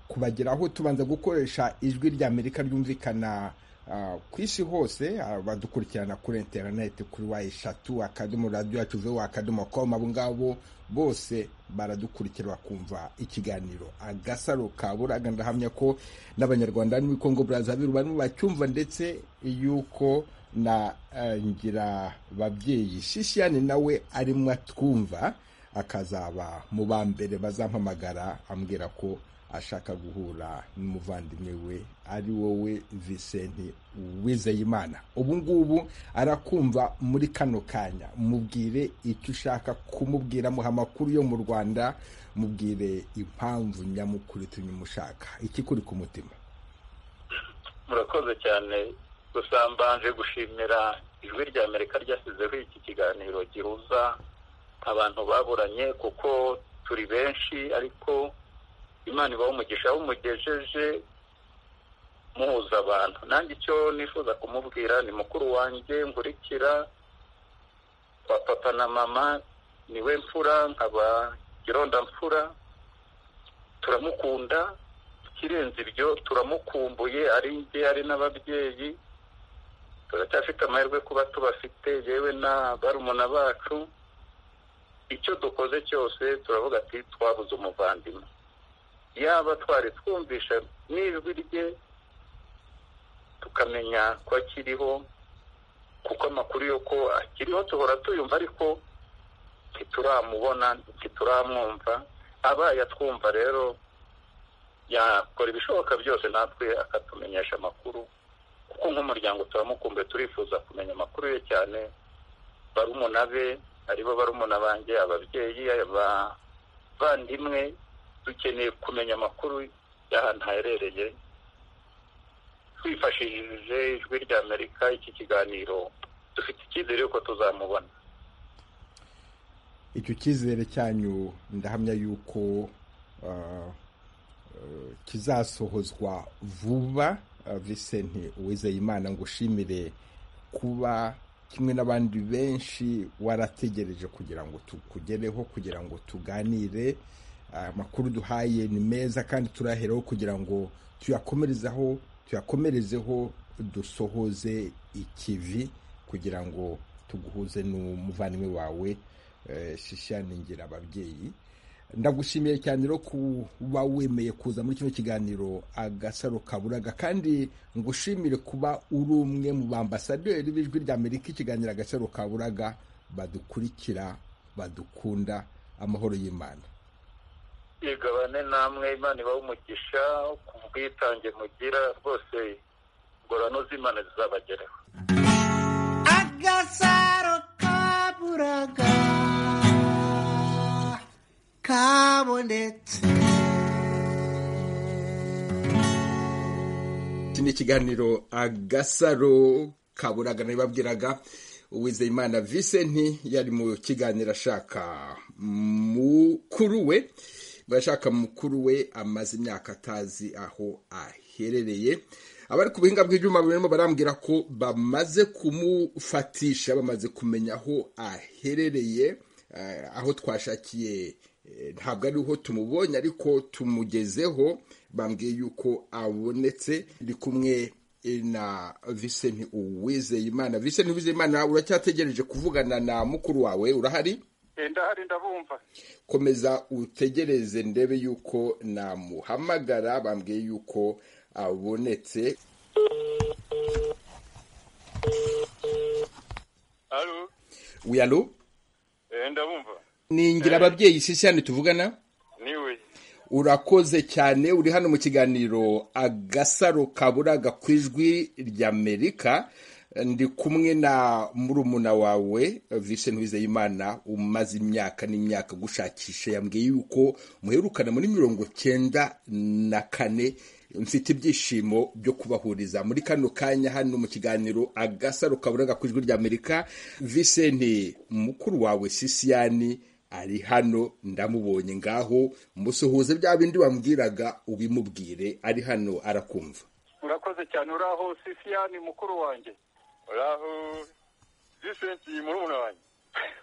kubageraho tubanza gukoresha ijwi rya amerika ryumvikana ah, ku isi hose ah, badukurikirana kuri interineti kuri wa eshatu akadomo radiyo yacu vuba akadomo komu abo ngabo bose baradukurikira bakumva ikiganiro agasaro ka buraga ndahamya ko n'abanyarwanda n'uwi kongo brazaville barimo bacyumva ndetse yuko na eh, ngira babyeyi shishiyane nawe arimo atwumva akazaba mu ba mbere bazampamagara ambwira ko ashaka guhura n'umuvandimwe we ari wowe visenti wizeyimana ubu ngubu arakumva muri kano kanya mubwire icyo ushaka kumubwira muha amakuru yo mu rwanda mubwire impamvu nyamukuru itumye umushaka ikikuri ku mutima murakoze cyane gusa mbanje gushimira ijwi rya amerika ryashyizeho iki kiganiro gihuza abantu baburanye kuko turi benshi ariko imana ibaha umugisha aho umugejeje muhuza abantu nanjye icyo nifuza kumubwira ni mukuru wanjye nkurikira wa papa na mama niwe mfura nkaba irondamfura turamukunda ikirenze ibyo turamukumbuye ari njye ari n'ababyeyi turacyafite amahirwe kuba tubafite yewe na barumuna bacu icyo dukoze cyose turavuga ati twabuze umuvandimwe yaba twari twumvisha n'ijwi rye tukamenya ko akiriho kuko amakuru yo ko akiriho duhora tuyumva ariko ntituramubona ntituramwumva abaye atwumva rero yakora ibishoboka byose natwe akatumenyesha amakuru kuko nk'umuryango turamukumbuye turifuza kumenya amakuru ye cyane barumuna be aribo barumuna banjye ababyeyi abavandimwe dukeneye kumenya amakuru y'ahantu haherereye twifashishije ijwi rya amerika iki kiganiro dufite icyizere yuko tuzamubona icyo cyizere cyanyu ndahamya yuko ah, kizasohozwa vuba Vincent Uwizeyimana ngo ushimire kuba kimwe n'abandi benshi warategereje kugira ngo tukugereho kugira ngo tuganire amakuru duhaye ni meza kandi turaheraho kugira ngo tuyakomerezeho tuyakomerezeho dusohoze ikivi kugira ngo tuguhuze n'umuvandimwe wawe shishaningira ababyeyi ndagushimiye cyane rero kuba wemeye kuza muri kino kiganiro agasaro kaburaga kandi ngushimire kuba uri umwe mu bambasaderi b'ijwi ry'amerika ikiganiro agasaro kaburaga badukurikira badukunda amahoro y'imana igabane namwe imana ibaha umugisha ku bwitange mugira rwose ingorano z'imana zizabageraho agasaro kaburaga kabonetse iki ni ikiganiro agasaro kaburaga nabibabwiraga uwizeyimana visenti yari mu kiganiro ashaka mukuru we bashaka mukuru we amaze imyaka atazi aho aherereye abari ku buhinga bw'ibyuma barimo barambwira ko bamaze kumufatisha bamaze kumenya aho aherereye aho twashakiye ntabwo ariho tumubonye ariko tumugezeho bambwiye yuko abonetse iri kumwe na visenti uwizeyimana visenti uwizeyimana uracyategereje kuvugana na mukuru wawe urahari ndahari ndabumva komeza utegereze ndebe yuko namuhamagara bambwiye yuko abonetse alo wiyalo ndabumva ningira ababyeyi shishyane tuvugana niwe urakoze cyane uri hano mu kiganiro agasaro kaburaga ku ijwi ry'amerika ndi kumwe na murumuna wawe Vincent Uwizeyimana umaze imyaka n'imyaka gushakisha yambwiye yuko muherukana muri mirongo cyenda na kane mfite ibyishimo byo kubahuriza muri kano kanya hano mu kiganiro agasaro kaburaga ku ijwi ry'amerika Vincent mukuru wawe sisiyani ari hano ndamubonye ngaho musuhuze bya bindi wambwiraga ubimubwire ari hano arakumva urakoze cyane uraho sisiyani mukuru wanjye uraho visenti murumuna wanjye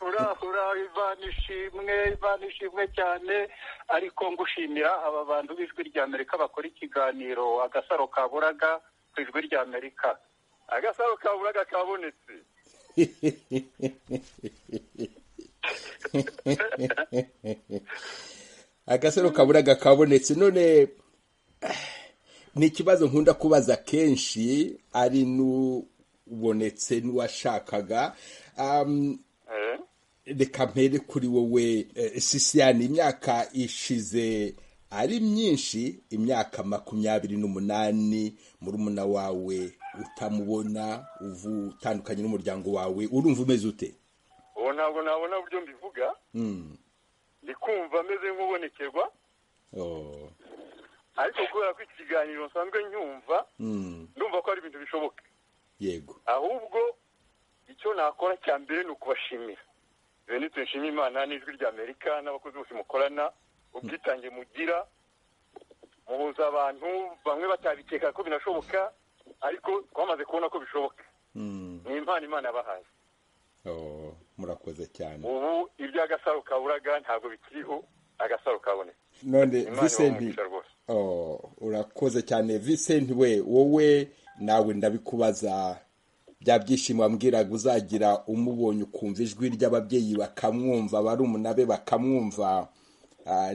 uraho uraho ivana ishimwe ivana ishimwe cyane ariko ngushimira aba bantu b'ijwi ry'amerika bakora ikiganiro agasaro kaburaga ku ijwi ry'amerika agasaro kaburaga kabonetse agasaro kaburaga kabonetse none ni ikibazo nkunda kubaza kenshi ari n'u ubonetse n'uwashakaga reka mpere kuri wowe sisiyani imyaka ishize ari myinshi imyaka makumyabiri n'umunani murumuna wawe utamubona utandukanye n'umuryango wawe urumva umeze ute ubu ntabwo nabona uburyo mbivuga ndi kumva ameze nk'ubonekerwa ariko kubera ko iki kiganiro nsanzwe nyumva ndumva ko ari ibintu bishoboka yego ahubwo icyo nakora cya mbere ni ukubashimira benitse nshima imana n'ijwi rya amerika n'abakozi bose mukorana ubwitange mugira muhuza abantu bamwe batabikeka ko binashoboka ariko twamaze kubona ko bishoboka ni impano imana yabahaye murakoze cyane ubu iby'agasaro kaburaga ntabwo bikiriho agasaro kaboneka none imana visenti ibaha rwose urakoze cyane visenti we wowe nawe ndabikubaza bya byishimo wambwiraga uzagira umubonye ukumva ijwi ry'ababyeyi bakamwumva barumuna be bakamwumva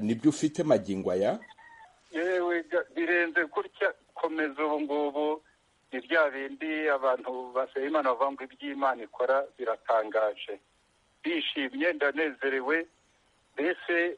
nibyo ufite magingo aya yewe ga- birenze gutya komeza ubu ngubu ni bya bindi abantu basaba imana bavuga ngo iby'imana ikora biratangaje bishimye ndanezerewe mbese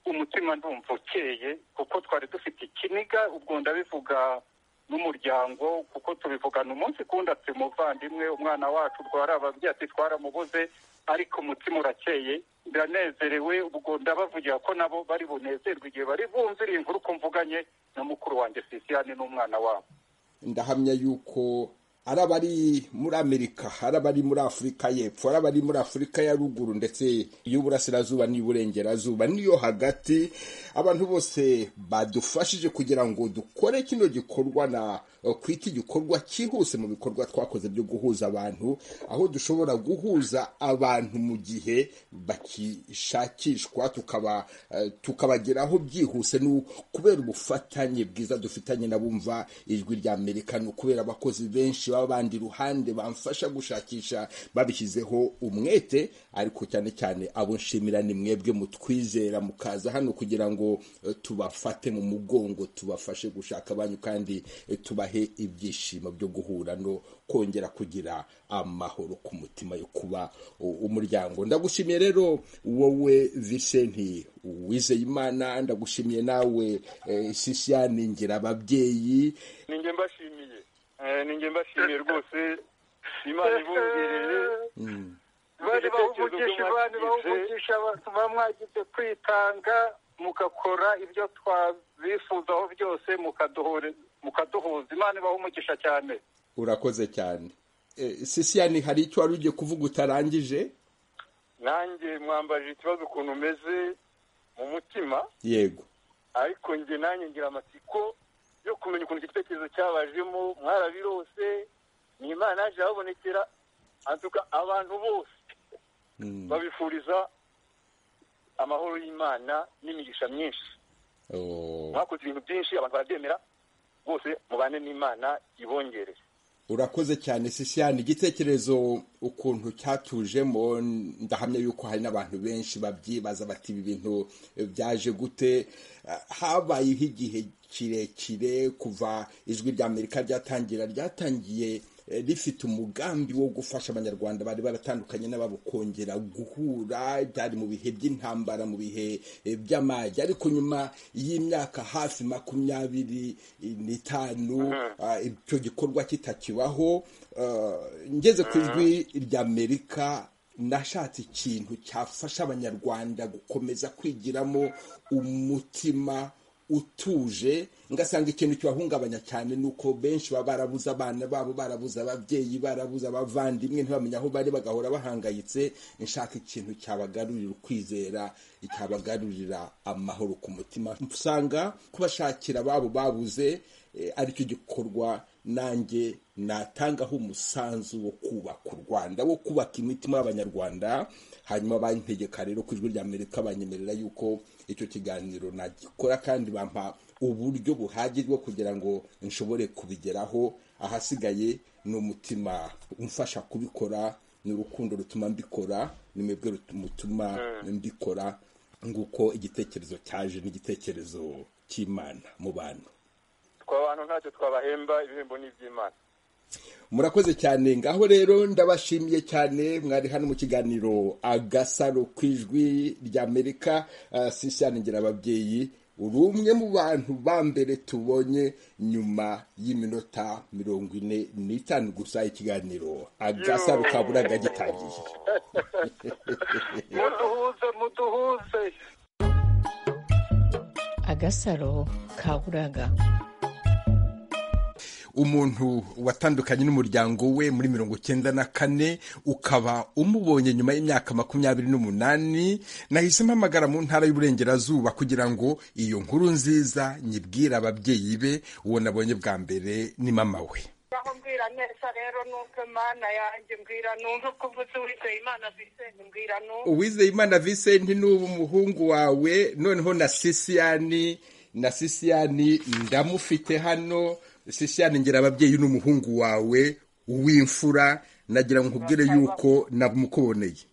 umutima ndumva ukeye kuko twari dufite ikiniga ubwo ndabivuga n'umuryango kuko tubivugana umunsi kundi ati umuvandimwe umwana wacu twari ababyeyi ati twaramubuze ariko umutima urakeye ndanezerewe ubwo ndabavugira ko nabo bari bunezerwe igihe bari bumve iri nkuru ko mvuganye na mukuru wanjye sisiyani n'umwana wabo ndahamya yuko ari abari muri amerika ari abari muri afurika y'epfo ari abari muri afurika ya ruguru ndetse y'uburasirazuba n'iy'uburengerazuba niyo hagati abantu bose badufashije kugira ngo dukore kino gikorwa na kwita igikorwa cyihuse mu bikorwa twakoze byo guhuza abantu aho dushobora guhuza abantu mu gihe bakishakishwa tukaba eh, tukabageraho byihuse ni ukubera ubufatanye bwiza dufitanye n'abumva ijwi rya amerika ni ukubera abakozi benshi baba bandi iruhande bamfasha gushakisha babishyizeho umwete ariko cyane cyane abo nshimira ni mwebwe mutwizera mukaza hano kugira ngo eh, tubafate mu mugongo tubafashe gushaka abanyu kandi eh, tubahe ibyishimo byo guhura no kongera kugira amahoro ku mutima yo kuba u- umuryango ndagushimiye rero wowe visenti wizeye imana ndagushimiye nawe eh, sisiyani ngira ababyeyi ni njye mbashimiye Eh, ni njye mbashimiye rwose imana ibongereye bari ibitekerezo bahugugisha byo abantu mwagize bahugugisha abantu muba mwagize kwitanga mugakora ibyo twabifuzaho byose mukaduhure- mukaduhuza imana ibaha umugisha cyane urakoze cyane Eh, sisiyani hari icyo wari ugiye kuvuga utarangije nanjye mwambaje ikibazo ukuntu umeze mu mutima yego ariko njye nanjye ngira amatsiko yo kumenya ukuntu icyo gitekerezo cyabajemo mwarabirose ni imana yaje ababonekera antuka abantu bose Mm. babifuriza amahoro y'imana n'imigisha myinshi Oh. mwakoze ibintu byinshi abantu barabyemera bose mubane n'imana ibongere urakoze cyane sisiyani igitekerezo ukuntu cyatujemo ndahamya yuko hari n'abantu benshi babyibaza bati ibi bintu eh, byaje gute Ah, habayeho igihe kirekire kuva ijwi rya amerika ryatangira ryatangiye eh, rifite umugambi wo gufasha abanyarwanda bari baratandukanye n'ababo kongera guhura byari mu bihe by'intambara mu bihe eh, by'amage ariko nyuma y'imyaka hafi makumyabiri n'itanu ah, icyo gikorwa kitakibaho ah, ngeze ku ijwi ry'amerika nashatse ikintu cyafasha abanyarwanda gukomeza kwigiramo umutima utuje ngasanga ikintu kibahungabanya cyane ni uko benshi baba barabuze abana babo barabuze ababyeyi barabuze abavandimwe ntibamenye aho bari bagahora bahangayitse nshaka ikintu cyabagarurira ukwizera cyabagarurira amahoro ku mutima usanga kubashakira ababo babuze eh, aricyo gikorwa nanjye natangaho umusanzu wo kubaka u rwanda wo kubaka imitima y'abanyarwanda hanyuma bantegeka rero ku ijwi rya amerika banyemerera yuko icyo kiganiro nagikora kandi bampa uburyo buhagije bwo kugira ngo nshobore kubigeraho ahasigaye ni umutima umfasha kubikora ni urukundo rutuma mbikora ni mwebwe rut- mutuma mbikora nguko igitekerezo cyaje n'igitekerezo cy'imana mu bantu twe abantu ntacyo twabahemba ibihembo ni iby'imana murakoze cyane ngaho rero ndabashimiye cyane mwari hano mu kiganiro agasaro ku ijwi ry'amerika Ah, sisiyani ngira ababyeyi uri umwe mu bantu ba mbere tubonye nyuma y'iminota mirongo ine n'itanu gusa ikiganiro agasaro ka buraga gitangiye muduhuze muduhuze agasaro ka buraga umuntu watandukanye n'umuryango we muri mirongo cyenda na kane ukaba umubonye nyuma y'imyaka makumyabiri n'umunani nahise mpamagara mu ntara y'uburengerazuba kugira ngo iyo nkuru nziza nyibwire ababyeyi be uwo nabonye bwa mbere ni mama we aho mbwira neza rero numve mana yanjye mbwira numve ko mvuze uwizeye imana bisenge mbwira numve uwizeyimana visenti ni ubu umuhungu wawe noneho na sisiyani na sisiyani ndamufite hano sisiyani ngira ababyeyi n'umuhungu wawe w'imfura nagira ngo nkubwire yuko namukuboneye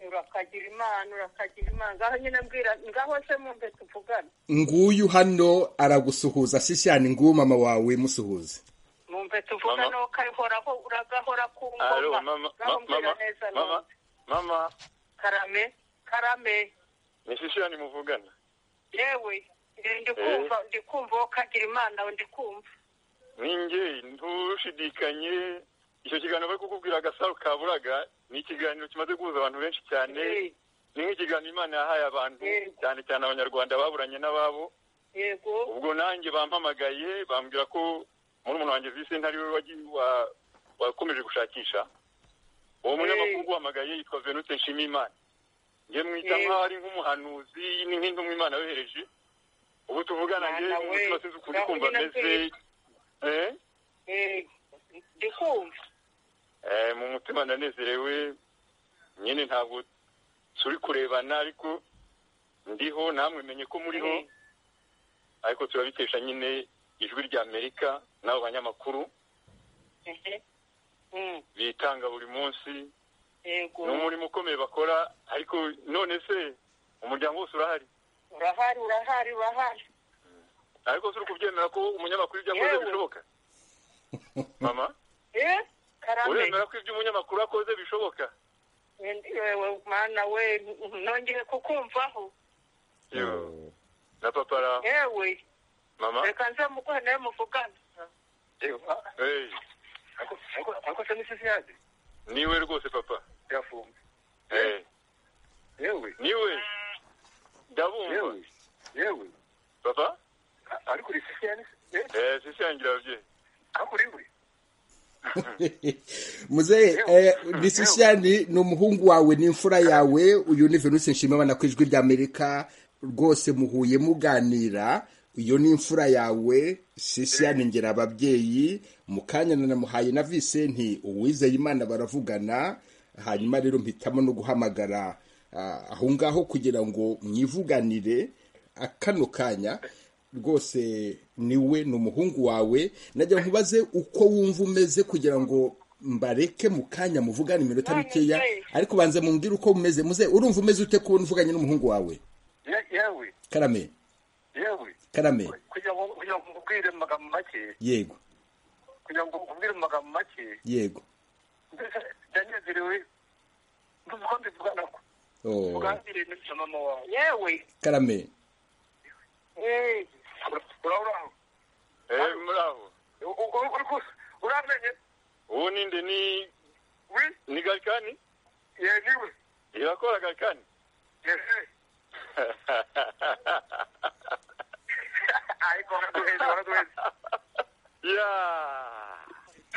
urakagira imana urakagira imana ngaho nyine mbwira ngaho se mumve tuvugane nguyu hano aragusuhuza sisiyani nguyu mama wawe musuhuze mumve tuvugane Mama. wowe ukahoraho uragahora ku Alo, ngoma mama, ngaho ma- mbwira mama, neza mama, numve mama, karame karame ni Sisiyani muvugana. yewe eh, ndi kumva ndi kumva wowe ukagira imana we ndi kumva Ninjye ntushidikanye, icyo kiganiro bari kukubwira agasaro ka Buraga, ni ikiganiro kimaze guhuza abantu benshi cyane, Eh, ni nk'ikiganiro Imana yahaye abantu, Yego. cyane cyane abanyarwanda baburanye n'ababo, yego ubwo nanjye bampamagaye, bambwira ko muri umuntu wanjye vise ntari we wagiye wa wakomeje gushakisha uwo munyamakuru uguhamagaye yitwa venute nshimiyimana njye mwita nk'aho ari nk'umuhanuzi ni nk'intumwa imana yohereje ubu tuvugana njye umutima sinzi ukuntu kumva ameze ndikumva mu mutima ndanezerewe nyine ntabwo turi kurebana ariko ndiho namwe menye ko muriho ariko turabitesha nyine ijwi rya amerika n'abo banyamakuru bitanga buri munsi ni umurimo ukomeye bakora ariko none se umuryango wose urahari urahari urahari urahari ariko turi kubyemera ko umunyamakuru ibyo akoze bishoboka mama uremera ko ibyo umunyamakuru akoze bishoboka yewe mwana we nongeye kukumvaho na papa ara yewe mama reka nze muguhe nawe muvugane ariko se n'isi yaje niwe rwose papa yafunze yewe niwe ndabumva yewe papa ariko uri sisi yanise eh sisi yangira ababyeyi ariko uri uri muzehe disisiyani ni umuhungu wawe n'imfura yawe uyu ni venuse nshimiyimana ku ijwi ry'amerika rwose muhuye muganira iyo ni imfura yawe sisiyani ngera ababyeyi mu kanya nanamuhaye na visenti uwizeye imana baravugana hanyuma rero mpitamo no guhamagara aho ngaho kugira ngo mwivuganire kano kanya rwose niwe ni umuhungu wawe najya nkubaze uko wumva umeze kugira ngo mbareke mu kanya muvugane iminota mikeya ariko banza mumbwire uko umeze muze urumva umeze ute kubona uvuganye n'umuhungu wawe yewe karame yewe karame kugira ngo kugira ngo nkubwire mu magambo make yego kugira ngo nkubwire mu magambo make yego mbese ndanezerewe nduzi ko mbivugana ko Oh, tuganire na mama wawe yewe karame urabona eh muraho uramenye uwo ninde ni we ni garikani ye niwe irakora garikani yewe ariko baraduheze baraduheze ya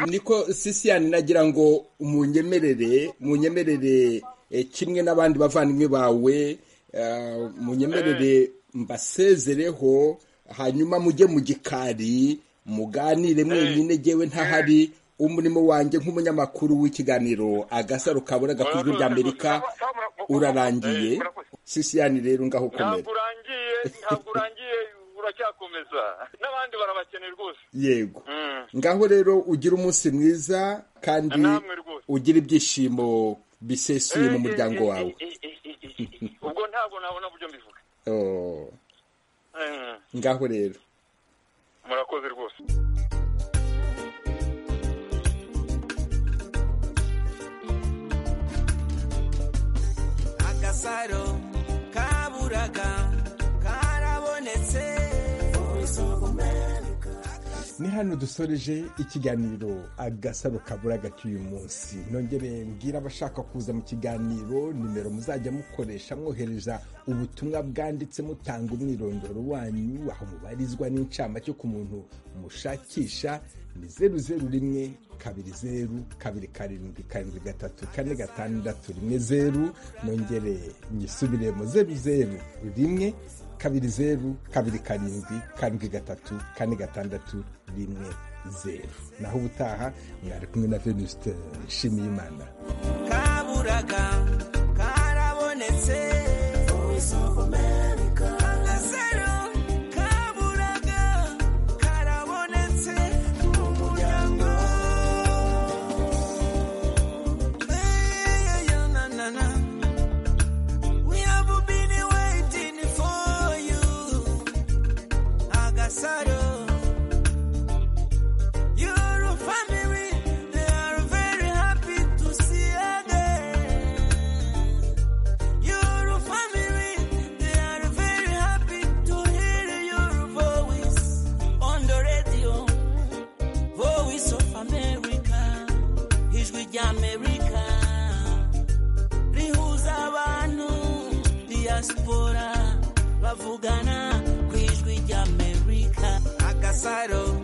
niko sisiyani nagira ngo munyemerere munyemerere eh, kimwe n'abandi bavandimwe bawe eh, munyemerere mbasezereho hanyuma mujye mu gikari muganire mwenyine jyewe ntahari umurimo wanjye nk'umunyamakuru w'ikiganiro agasaro kabura gakuzwe rya amerika urarangiye sisiyani rero ngaho ukomera ntabwo urangiye ntabwo urangiye uracyakomeza n'abandi barabakeneye rwose yego ngaho rero ugira umunsi mwiza kandi Namwe rwose. ugira ibyishimo bisesuye mu muryango wawe ubwo ntabwo nabona buryo mbivuga Oh, Mm. ngaho rero murakoze rwose agasaro kaburaga karabonetse ni hano dusoreje ikiganiro agasaro kaburaga k'uyu munsi nongere mbwira abashaka kuza mu kiganiro nimero muzajya mukoresha mwohereza ubutumwa bwanditse mutanga umwirondoro wanyu aho mubarizwa n'incamake ku muntu mushakisha ni zeru zeru rimwe kabiri zeru kabiri karindwi karindwi gatatu kane gatandatu rimwe zeru nongere nyisubiremo zeru zeru rimwe kabiri zeru kabiri karindwi karindwi gatatu kane gatandatu rimwe zeru naho ubutaha mwari kumwe na venuste nshimiyimana kaburaga karabonetse agasaro kaburaga karabonetse mu muryango Eh, yeah, na, na, na. We have been waiting for you agasaro your family they are very happy to see again your family they are very happy to hear your voice on the radio voice of america ijwi ry'amerika rihuza abantu diaspora bavugana ku ijwi ry'amerika agasaro